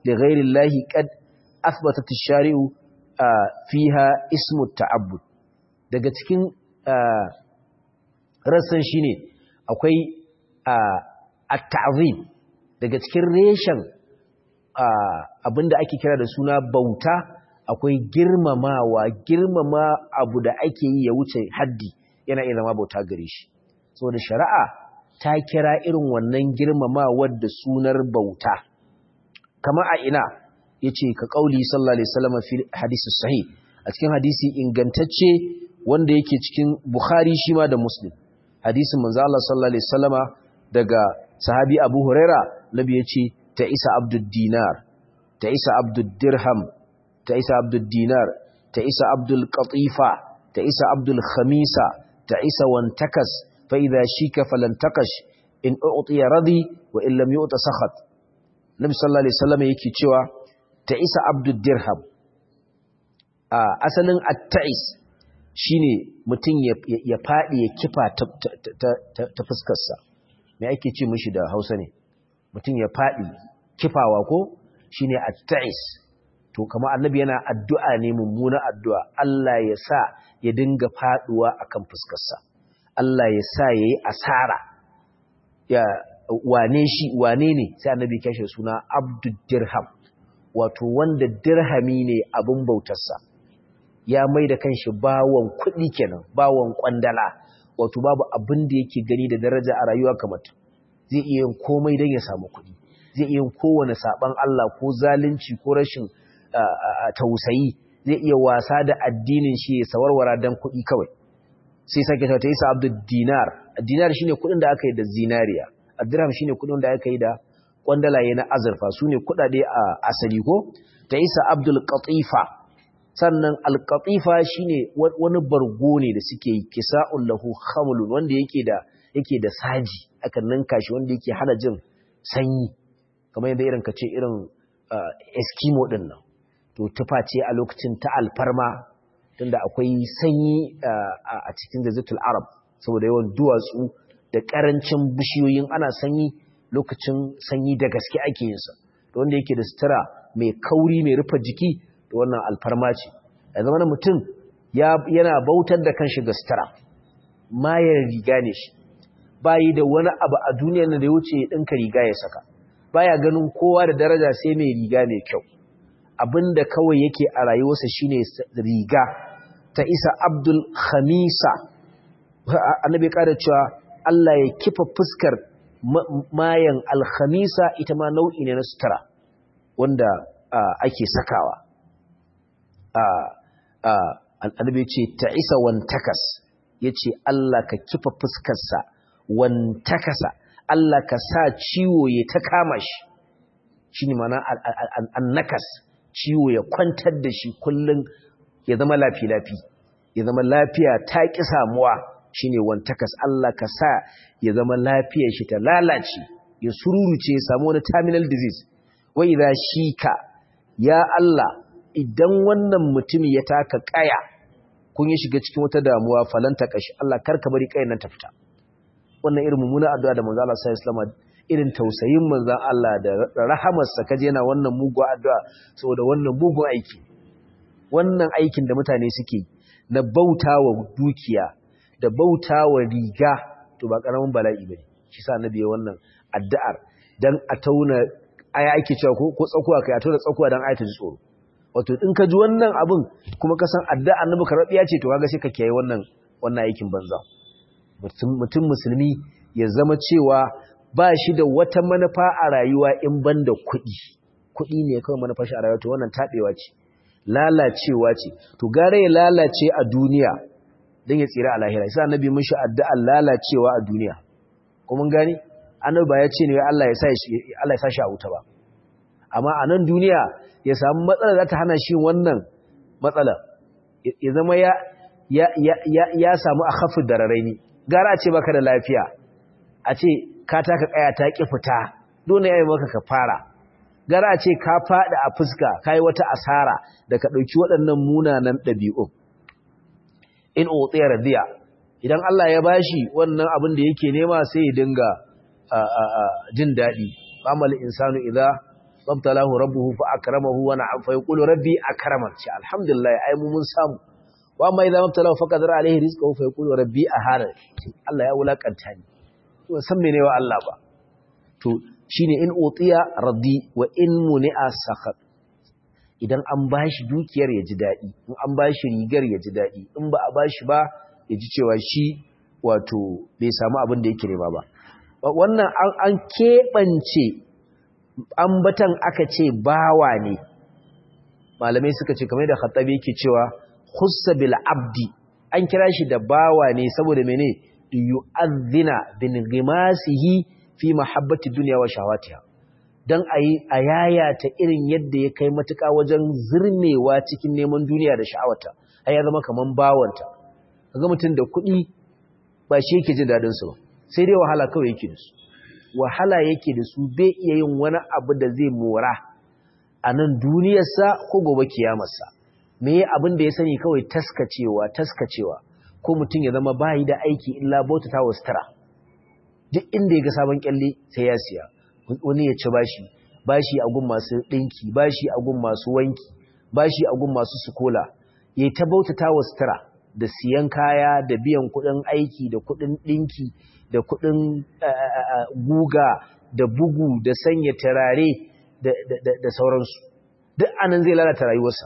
li ghairi llahi qad athbatat ash-shari'u fiha ismu ta'abbud daga cikin rassan shine akwai at-ta'zim daga cikin reshen abinda ake kira da suna bauta akwai girmamawa girmama abu da ake yi ya wuce haddi yana iya zama bauta gare shi saboda shari'a ta kira irin wannan girmamawa da sunar bauta kama a ina yace ka kauli sallallahu alaihi wasallam fi hadisi sahih a cikin hadisi ingantacce wanda yake cikin Bukhari shi ma da Muslim hadisin manzo Allah sallallahu alaihi wasallama daga sahabi Abu Huraira nabi yace ta isa abdud dinar ta isa abdud dirham ta isa abdul dinar ta isa abdul qatifa ta isa abdul khamisa ta isa wantakas fa idha shika falantakash in u'tiya radi wa in lam yu'ta sakhat nabi sallallahu alaihi wasallam yake cewa ta isa abdul dirham a asalin at-ta'is shine mutum ya fadi ya kifa ta fuskar sa me ake ce mishi da Hausa ne mutum ya fadi kifawa ko shine at-ta'is to kama annabi yana addu'a ne mummuna addu'a Allah ya sa ya dinga faduwa akan fuskarsa Allah ya sa yayi asara ya wane shi wane ne sai annabi ya kashe suna abdud dirham wato wanda dirhami ne abin bautarsa ya mai da kanshi bawon kuɗi kenan bawon kwandala wato babu abin da yake gani da daraja a rayuwa kamar zai iya yin komai don ya samu kuɗi zai iya yin kowane saban Allah ko zalunci ko rashin tausayi zai iya wasa da addinin shi ya sawarwara dan kuɗi kawai sai sake ta isa abdul dinar dinar shine kuɗin da aka yi da zinariya dirham shine kuɗin da aka yi da kwandalaye na azurfa sune kuɗaɗe a asali ko ta isa abdul qatifa sannan al qatifa shine wani bargo ne da suke yi kisa'un lahu khamlun wanda yake da yake da saji akan ninka shi wanda yake hana jin sanyi kamar yadda irin kace irin eskimo din nan to tufa ce a lokacin ta alfarma tunda akwai sanyi a cikin jazitul arab saboda yawan duwatsu da karancin bishiyoyin ana sanyi lokacin sanyi da gaske ake yin sa to wanda yake da sutura mai kauri mai rufe jiki to wannan alfarma ce a zamanin mutum yana bautar da kanshi ga sutura mayar riga ne shi bayi da wani abu a duniyar da ya wuce ɗinka riga ya saka baya ganin kowa da daraja sai mai riga mai kyau abinda kawai yake a rayuwarsa shine riga ta isa abdul khamisa annabi kada cewa Allah ya kifa fuskar mayan alkhamisa ita ma nau'i ne na sutura wanda ake sakawa annabi ce ta isa wantakas yace Allah ka kifa fuskarsa wantakasa Allah ka sa ciwo ya ta kama shi shine mana annakas ciwo ya kwantar da shi kullum ya zama lafi-lafi ya zama lafiya ta ƙi samuwa shine wantakas Allah ka sa ya zama lafiyar shi ta lalace ya sururuce ya samu wani terminal disease wa idza shika ya Allah idan wannan mutum ya taka kaya kun yi shiga cikin wata damuwa falanta kashi Allah karka bari kayan nan ta fita wannan irin mummuna addu'a da manzo Allah sallallahu alaihi wasallam irin tausayin manzan Allah da rahamarsa kaje yana wannan mugun addu'a saboda wannan mugun aiki wannan aikin da mutane suke na bautawa dukiya da bautawa riga to ba karamin bala'i bane shi sa annabi ya wannan addu'ar dan a tauna aya ake cewa ko ko tsakuwa kai a tauna tsakuwa dan ayata ji tsoro wato in ka ji wannan abin kuma ka san addu'ar annabi karabiya ce to kaga sai ka kiyaye wannan wannan aikin banza mutum musulmi ya zama cewa ba shi da wata manufa a rayuwa in ban da kuɗi kuɗi ne kawai manufa shi a rayuwa to wannan taɓewa ce lalacewa ce to gara ya lalace a duniya don ya tsira a lahira sai annabi mun shi addu'a lalacewa a duniya ko mun gani annabi ba ya ce ne Allah ya sa shi Allah ya sa shi a wuta ba amma a nan duniya ya samu matsala za ta hana shi wannan matsala ya zama ya ya ya ya samu akhafud dararaini gara a ce baka da lafiya a ce ka taka kaya ta ki fita dole yayi maka ka fara gara a ce ka fada a fuska kai wata asara da ka dauki waɗannan munanan ɗabi'u in utiya radiya idan Allah ya bashi wannan abin da yake nema sai ya dinga jin dadi amal insanu idza babtalahu rabbuhu fa akramahu wa na'am fa yaqulu rabbi akraman shi alhamdulillah ai mu mun samu wa amma idza mabtalahu fa qadara alaihi rizqahu fa yaqulu rabbi ahana Allah ya wulakanta ni to san mene wa Allah ba to shine in utiya raddi wa in muni'a sakhat idan an bashi dukiyar ya ji dadi in an bashi rigar ya ji dadi in ba a bashi ba ya ji cewa shi wato bai samu abin da yake nema ba wannan an keɓance ambatan aka ce bawa ne malamai suka ce kamar da khattabi yake cewa khussa bil abdi an kira shi da bawa ne saboda mene yu'adhdhina bin ghimasihi fi mahabbati dunya wa shahawatiha dan ayi ayaya ta irin yadda ya kai matuka wajen zirmewa cikin neman duniya da sha'awata ai ya zama kaman bawanta kaga mutun da kuɗi ba shi yake jin dadin su ba sai dai wahala kawai yake da su wahala yake da su bai iya yin wani abu da zai mora a nan duniyarsa ko gobe kiyamarsa me abin da ya sani kawai taskacewa taskacewa ko mutum ya zama bayi da aiki illa bautata wa sutura duk inda ya ga sabon kyalle sai ya siya wani ya ci bashi bashi a gun masu ɗinki bashi a gun masu wanki bashi a gun masu sukola ya ta bautata wa sutura da siyan kaya da biyan kuɗin aiki da kuɗin ɗinki da kuɗin guga da bugu da sanya turare da sauransu duk anan zai lalata rayuwarsa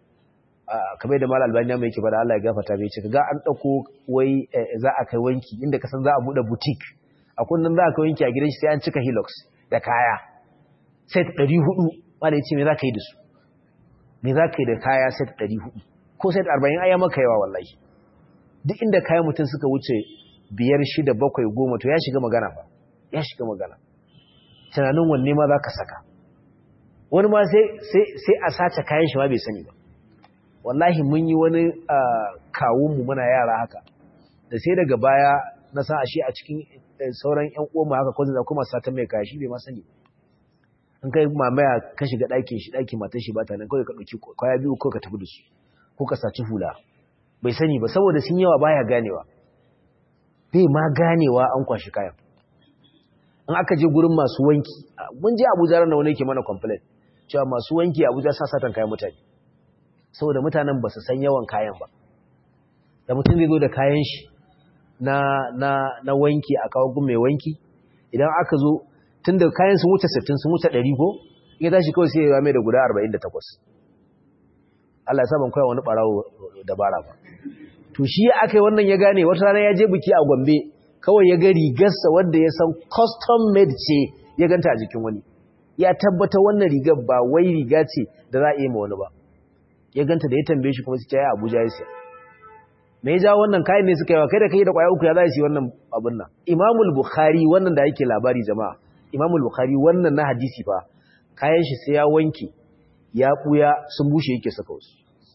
kamar da mal albaniya mai yake bada Allah ya gafata bai ce ga an dauko wai za a kai wanki inda kasan za a bude boutique a kunnan za a kai wanki a gidan shi sai an cika hilux da kaya set 400 malai ce me za ka yi da su me za ka yi da kaya set 400 ko set 40 aya maka yawa wallahi duk inda kayan mutum suka wuce biyar shida bakwai goma to ya shiga magana ba ya shiga magana tunanin wanne ma za ka saka wani ma sai a sace kayan shi ma bai sani ba wallahi mun yi wani kawunmu muna yara haka da sai daga baya na san ashe a cikin sauran yan uwanmu haka ko da kuma satan mai kaya shi bai ma sani in kai mamaya ka shiga ɗakin shi ɗakin matar shi ba ta nan kawai ka ɗauki kwaya biyu ko ka tafi da su ko ka saci hula bai sani ba saboda sun yawa baya ganewa bai ma ganewa an kwashi kayan in aka je gurin masu wanki mun je abuja ran da wani yake mana complain cewa masu wanki abuja sa satan kayan mutane saboda mutanen ba su san yawan kayan ba da mutum zai zo da kayan shi na na na wanki a kawo gun mai wanki idan aka zo tun da kayan sun wuce 60 sun wuce 100 ko ya tashi kawai sai ya mai da guda 48 Allah ya sa ban koya wani barawo dabara ba to shi aka yi wannan ya gane wata rana ya je biki a Gombe kawai ya ga rigarsa wanda ya san custom made ce ya ganta a jikin wani ya tabbata wannan rigar ba wai riga ce da za a yi ma wani ba ya ganta da ya tambaye shi kuma suke ya Abuja ya siya me ya jawo wannan kayan ne suka yi wa kai da kai da kwaya uku ya za su yi wannan abin nan Imamul Bukhari wannan da yake labari jama'a Imamul Bukhari wannan na hadisi fa kayan shi sai ya wanke ya buya sun bushe yake saka wasu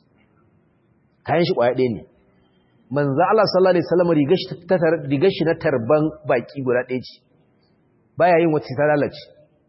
kayan shi kwaya ɗaya ne manzo Allah sallallahu alaihi wasallam rigar shi na tarban baki guda ɗaya ce baya yin wata ta lalace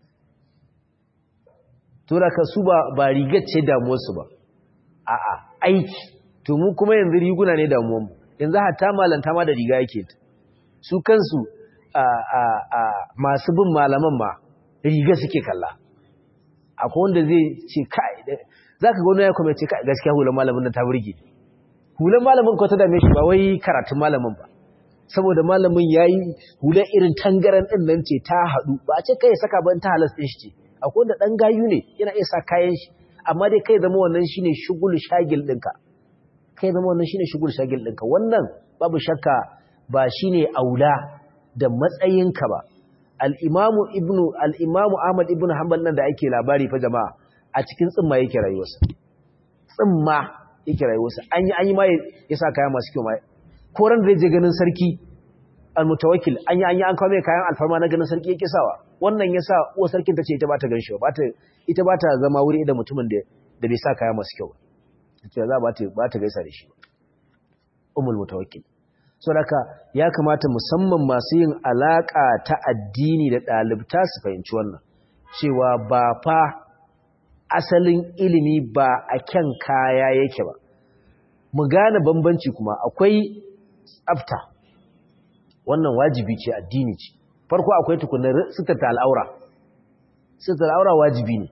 to da ka su ba ba rigar ce damuwar su ba a'a aiki to mu kuma yanzu riguna ne damuwar mu yanzu hatta malanta ma da riga yake su kansu a a a masu bin malaman ma riga suke kalla akwai wanda zai ce kai zaka ga wani ya kuma ce kai gaskiya hulan malamin nan ta burge ni hulan malamin ko ta dame shi ba wai karatun malamin ba saboda malamin yayi hulan irin tangaran din nan ce ta hadu ba a ce kai saka ban ta halas din shi ce akwai wanda dan gayu ne yana iya sa kayan shi amma dai kai zama wannan shine shugul shagil dinka kai zama wannan shine shugul shagil dinka wannan babu shakka ba shine aula da matsayinka ba al-imamu ibnu al-imamu ahmad ibnu hanbal nan da ake labari fa jama'a a cikin tsimma yake rayuwarsa tsimma yake rayuwarsa an yi an yi ma ya sa kaya masu kyau ma ko ran zai je ganin sarki almutawakkil an yi an yi an kawo mai kayan alfarma na ganin sarki yake sawa wannan ya sa uwar sarkin ta ce ita ba ta ganshi ba ita ba ta zama wuri da mutumin da da bai sa kaya masu kyau ba ita za ba ta ba ta gaisa da shi umul mutawakkil so haka ya kamata musamman masu yin alaka ta addini da ɗalibta su fahimci wannan cewa ba fa asalin ilimi ba a kyan kaya yake ba mu gane bambanci kuma akwai tsafta wannan wajibi ce addini ce farko akwai tukunan sitarta al'aura sitarta al'aura wajibi ne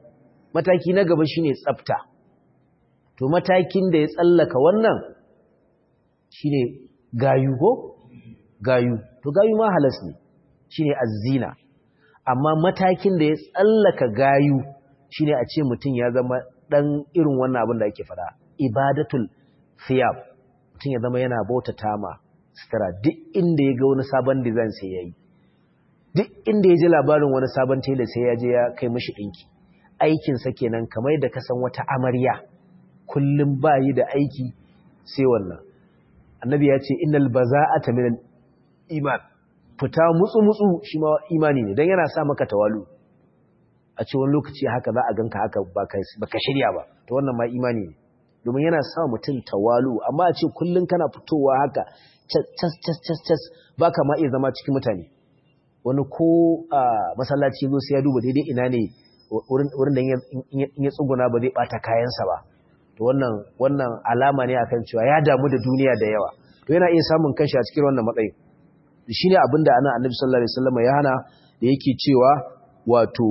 mataki na gaba shine tsafta to matakin da ya tsallaka wannan shine gayu ko gayu to gayu ma halas ne shine azzina amma matakin da ya tsallaka gayu shine a ce mutum ya zama dan irin wannan abin da ake fada ibadatul thiyab mutum ya zama yana bautata ma sutura duk inda ya ga wani sabon design sai yayi duk inda ya ji labarin wani sabon tela sai ya je ya kai mishi dinki aikin sa kenan kamar da ka san wata amarya kullum bayi da aiki sai wannan annabi ya ce innal baza'ata minal iman fita mutsu-mutsu shi ma imani ne don yana sa maka tawalu a ce wani lokaci haka za a ganka haka ba ka shirya ba ta wannan ma imani ne domin yana sa mutum tawalu amma a ce kullum kana fitowa haka cas cas cas cas ba ka ma iya zama cikin mutane wani ko masallaci zo sai ya duba daidai ina ne wurin da in ya tsuguna ba zai bata kayansa ba to wannan wannan alama ne akan cewa ya damu da duniya da yawa to yana iya samun kanshi a cikin wannan matsayin shi ne abin da ana annabi sallallahu alaihi wasallam ya hana da yake cewa wato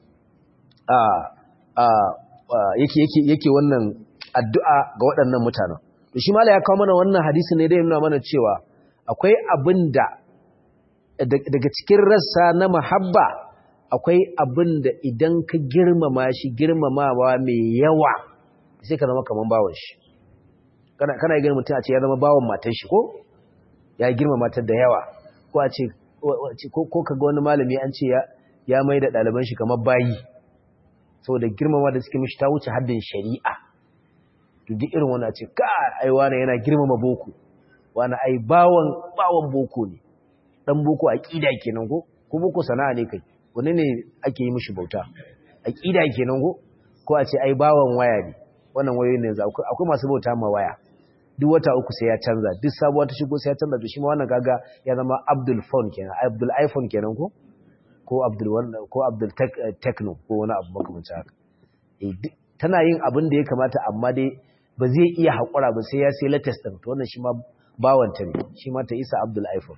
a a yake yake yake wannan addu'a ga waɗannan mutanen to shi mala ya kawo mana wannan hadisi ne da yana mana cewa akwai abin da daga cikin rassa na mahabba akwai abin da idan ka girmama shi girmamawa mai yawa sai ka zama kaman bawan shi kana kana ganin mutum a ce ya zama bawan matan shi ko ya girmama ta da yawa ko a ce ko kaga wani malami an ce ya mai da ɗaliban shi kamar bayi saboda girmama da suke mishi ta wuce haddin shari'a to duk irin wani a ce ka ai wani yana girmama boko wani ai bawan bawan boko ne dan boko aqida kenan ko ko boko sana'a ne kai wani ne ake yi mishi bauta aqida kenan ko ko a ce ai bawan waya ne wannan wayoyin ne yanzu akwai masu bauta ma waya duk wata uku sai ya canza duk sabuwa ta shigo sai ya canza to shi ma wannan kaga ya zama Abdul phone kenan Abdul iPhone kenan ko ko Abdul wannan ko Abdul Techno ko wani abu makamancin haka eh tana yin abin da ya kamata amma dai ba zai iya hakura ba sai ya sai latest din to wannan shi ma bawanta ne shi ma ta isa Abdul iPhone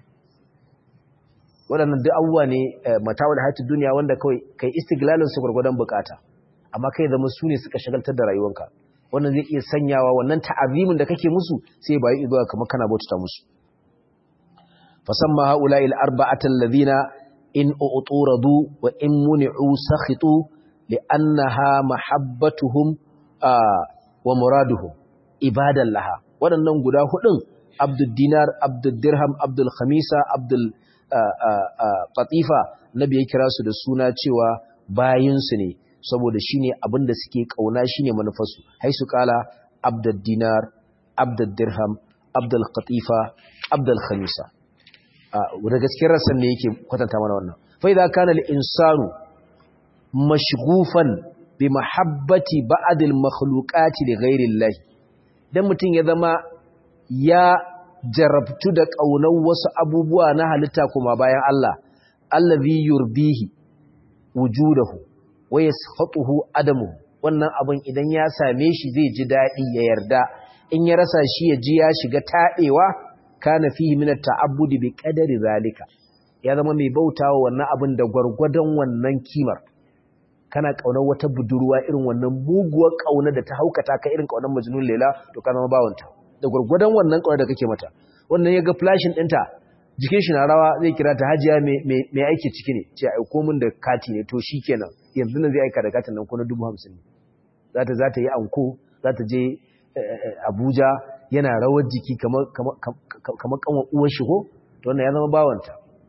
waɗannan duk abubuwa ne matawar hayatu duniya wanda kawai kai istiglalin su gurgurdan bukata amma kai zama su ne suka shagaltar da rayuwanka wannan zai iya sanyawa wannan ta'azimin da kake musu sai bai zuwa kamar kana bauta musu fasamma haula'il arba'atal ladina in uturadu wa in muni'u sakhitu li'annaha mahabbatuhum wa muraduhum ibadan laha waɗannan guda hudun abdul dinar abdul dirham abdul khamisa abdul qatifa nabi ya kira su da suna cewa bayinsu ne saboda shine abin da suke kauna shine manufarsu haisu kala abdul dinar abdul dirham abdul qatifa abdul khamisa da gaskiyar rasan ne yake kwatanta mana wannan fa idza kana al insanu mashghufan bi mahabbati ba'd al makhluqati li ghayri allah dan mutun ya zama ya jarabtu da kaunar wasu abubuwa na halitta kuma bayan Allah allazi yurbihi wujudahu wa yaskhatuhu adamu wannan abin idan ya same shi zai ji dadi ya yarda in ya rasa shi ya ji ya shiga tadewa kana fihi min at-ta'abbudi bi qadari zalika ya zama mai bautawa wannan abin da gwargwadon wannan kimar kana kaunar wata budurwa irin wannan muguwar kauna da ta haukata ka irin kaunar majnun lela to kana ma bawanta da gwargwadon wannan kaunar da kake mata wannan yaga flashin dinta jikin shi na rawa zai kira ta hajiya mai aiki ciki ne ce aiko min da kati ne to shikenan yanzu nan zai aika da katin nan ko na 50 ne za ta za ta yi anko za ta je Abuja yana rawar jiki kamar kamar kanwa uwar shi ko to wannan ya zama bawanta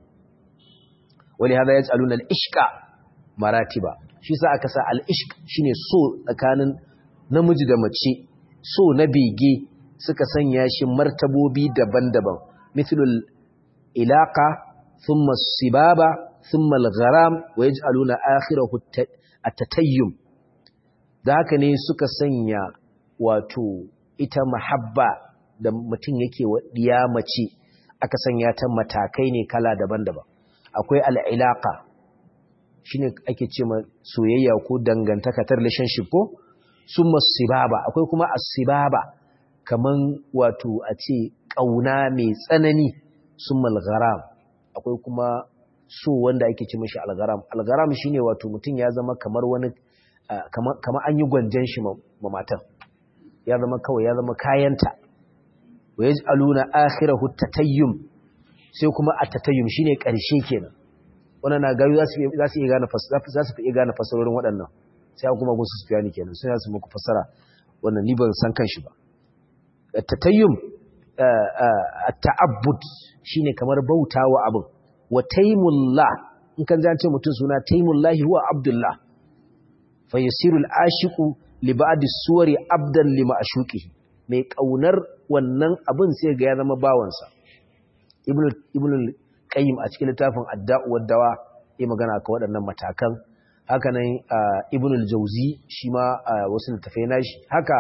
wali hada yaj'aluna al-ishqa maratiba shi sa aka sa al-ishq shine so tsakanin namiji da mace so na bege suka sanya shi martabobi daban-daban mithlul ilaqa thumma sibaba thumma al-gharam wa yaj'aluna akhirahu at-tatayyum da haka ne suka sanya wato ita mahabba da mutum yake wa diya mace aka sanya ta matakai ne kala daban-daban akwai al'ilaka shi ne ake ce ma soyayya ko dangantaka ta relationship ko sun sibaba akwai kuma asibaba kaman wato a ce ƙauna mai tsanani sun malgaram akwai kuma so wanda ake ce mashi algaram algaram shi ne wato mutum ya zama kamar wani kama an yi gwanjan shi ma matan ya zama kawai ya zama kayanta wa yaj'aluna akhirahu tatayyum sai kuma at-tatayyum shine karshe kenan wannan na gayu za su za su iya gane za su iya gane fasarorin waɗannan sai kuma go su fiyani kenan sai su muku fasara wannan ni ban san kanshi ba at-tatayyum at-ta'abbud shine kamar bautawa abin wa taymullah in kan ji ce mutum suna taimullahi huwa abdullah fa yasiru al-ashiqu li ba'di suwari abdan li ma'shuqihi mai kaunar wannan abin sai ga ya zama bawansa ibnu ibnu qayyim a cikin littafin adda'u wad-dawa yayin magana akan waɗannan matakan haka nan ibnu al-jawzi shi ma wasu littafai nashi haka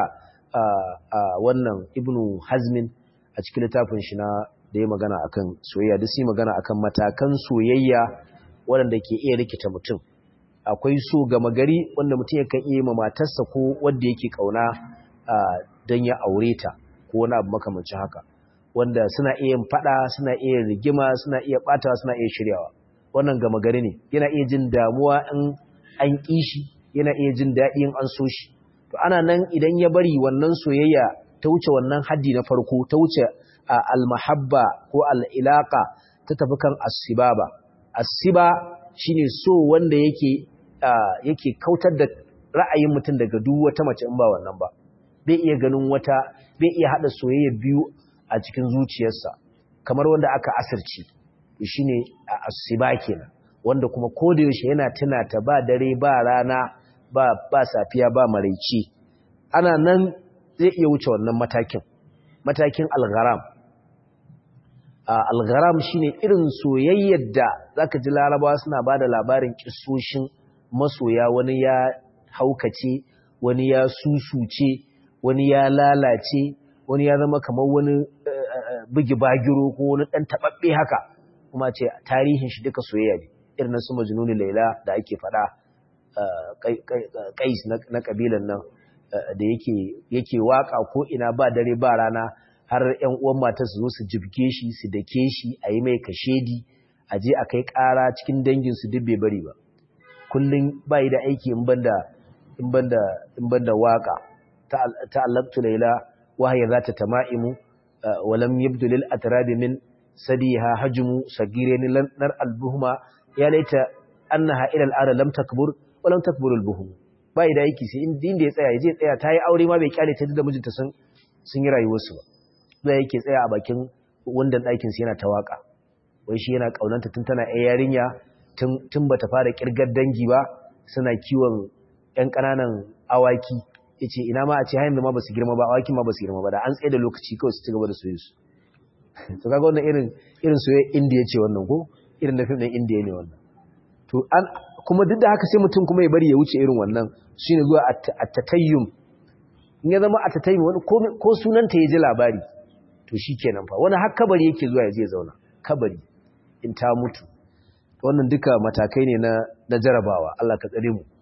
wannan ibnu hazmin a cikin littafin shi na da ya magana akan soyayya duk sai magana akan matakan soyayya waɗanda ke iya rikita mutum akwai so gama gari wanda mutum yakan iya ma matarsa ko wanda yake kauna don ya aure ta ko wani abu makamancin haka wanda suna iya yin fada suna iya rigima suna iya batawa suna iya shiryawa wannan gama gari ne yana iya jin damuwa in an ƙi shi yana iya jin daɗi in an so shi to ana nan idan ya bari wannan soyayya ta wuce wannan haddi na farko ta wuce al-mahabba ko al-ilaqa ta tafi kan as-sibaba asiba shine so wanda yake yake kautar da ra'ayin mutum daga duk wata mace in ba wannan ba bai iya ganin wata bai iya hada soyayya biyu a cikin zuciyarsa kamar wanda aka asirci shine asiba kenan wanda kuma koda yaushe yana tuna ta ba dare ba rana ba ba safiya ba maraici ana nan zai iya wuce wannan matakin matakin algharam algharam shine irin soyayyar da zaka ji larabawa suna bada labarin kissoshin masoya wani ya haukace wani ya susuce wani ya lalace wani ya zama kamar wani bugi bagiro ko wani dan tababbe haka kuma ce tarihin shi duka soyayya ne irin su majnuni laila da ake fada kais na kabilan nan da yake yake waka ko ina ba dare ba rana har ‘yan uwan matar su zo su jibge shi su dake shi a yi mai kashedi a je a kai ƙara cikin danginsu duk bai bari ba kullum ba yi da aiki in banda waka ta'allaktu laila wahaya za ta tama'imu walam yabdu lil atrabi min sadiha hajmu sagirin nar albuhuma ya laita annaha ila al'ada lam takbur wa lam takbur albuhum ba yi da aiki sai inda ya tsaya ya je tsaya ta yi aure ma bai kyale ta da mijinta sun sun yi rayuwarsu ba da yake tsaya a bakin wundan ɗakinsu yana ta waƙa wai shi yana ƙaunanta tun tana ‘yan yarinya tun ba ta fara ƙirgar dangi ba suna kiwon ‘yan ƙananan awaki ya ce ina ma a ce hayan da ma ba su girma ba awakin ma ba su girma ba da an tsaye da lokaci kawai su ci gaba da soye su to kaga wannan irin irin soye indiya ce wannan ko irin da fim ɗin indiya ne wannan to an kuma duk da haka sai mutum kuma ya bari ya wuce irin wannan shine zuwa at-tatayyum in ya zama at-tatayyum wani ko sunanta ya ji labari to shi kenan fa wani har kabari yake zuwa ya je zauna kabari in ta mutu wannan duka matakai ne na na jarabawa Allah ka tsare mu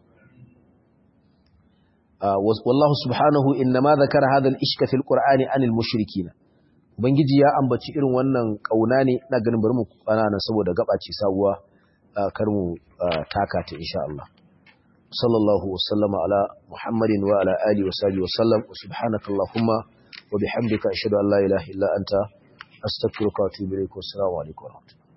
wallahu subhanahu innama zakara hadha al-ishka fil qur'ani anil mushrikeen ubangiji ya ambaci irin wannan kauna ne ina ganin bari mu kwana nan saboda gaba ce sabuwa kar mu taka ta insha Allah sallallahu wasallama ala muhammadin wa ala alihi wa sahbihi wa sallam subhanakallahumma وبحمدك أشهد أن لا إله إلا أنت أستغفرك وأتوب إليك والسلام عليكم ورحمة الله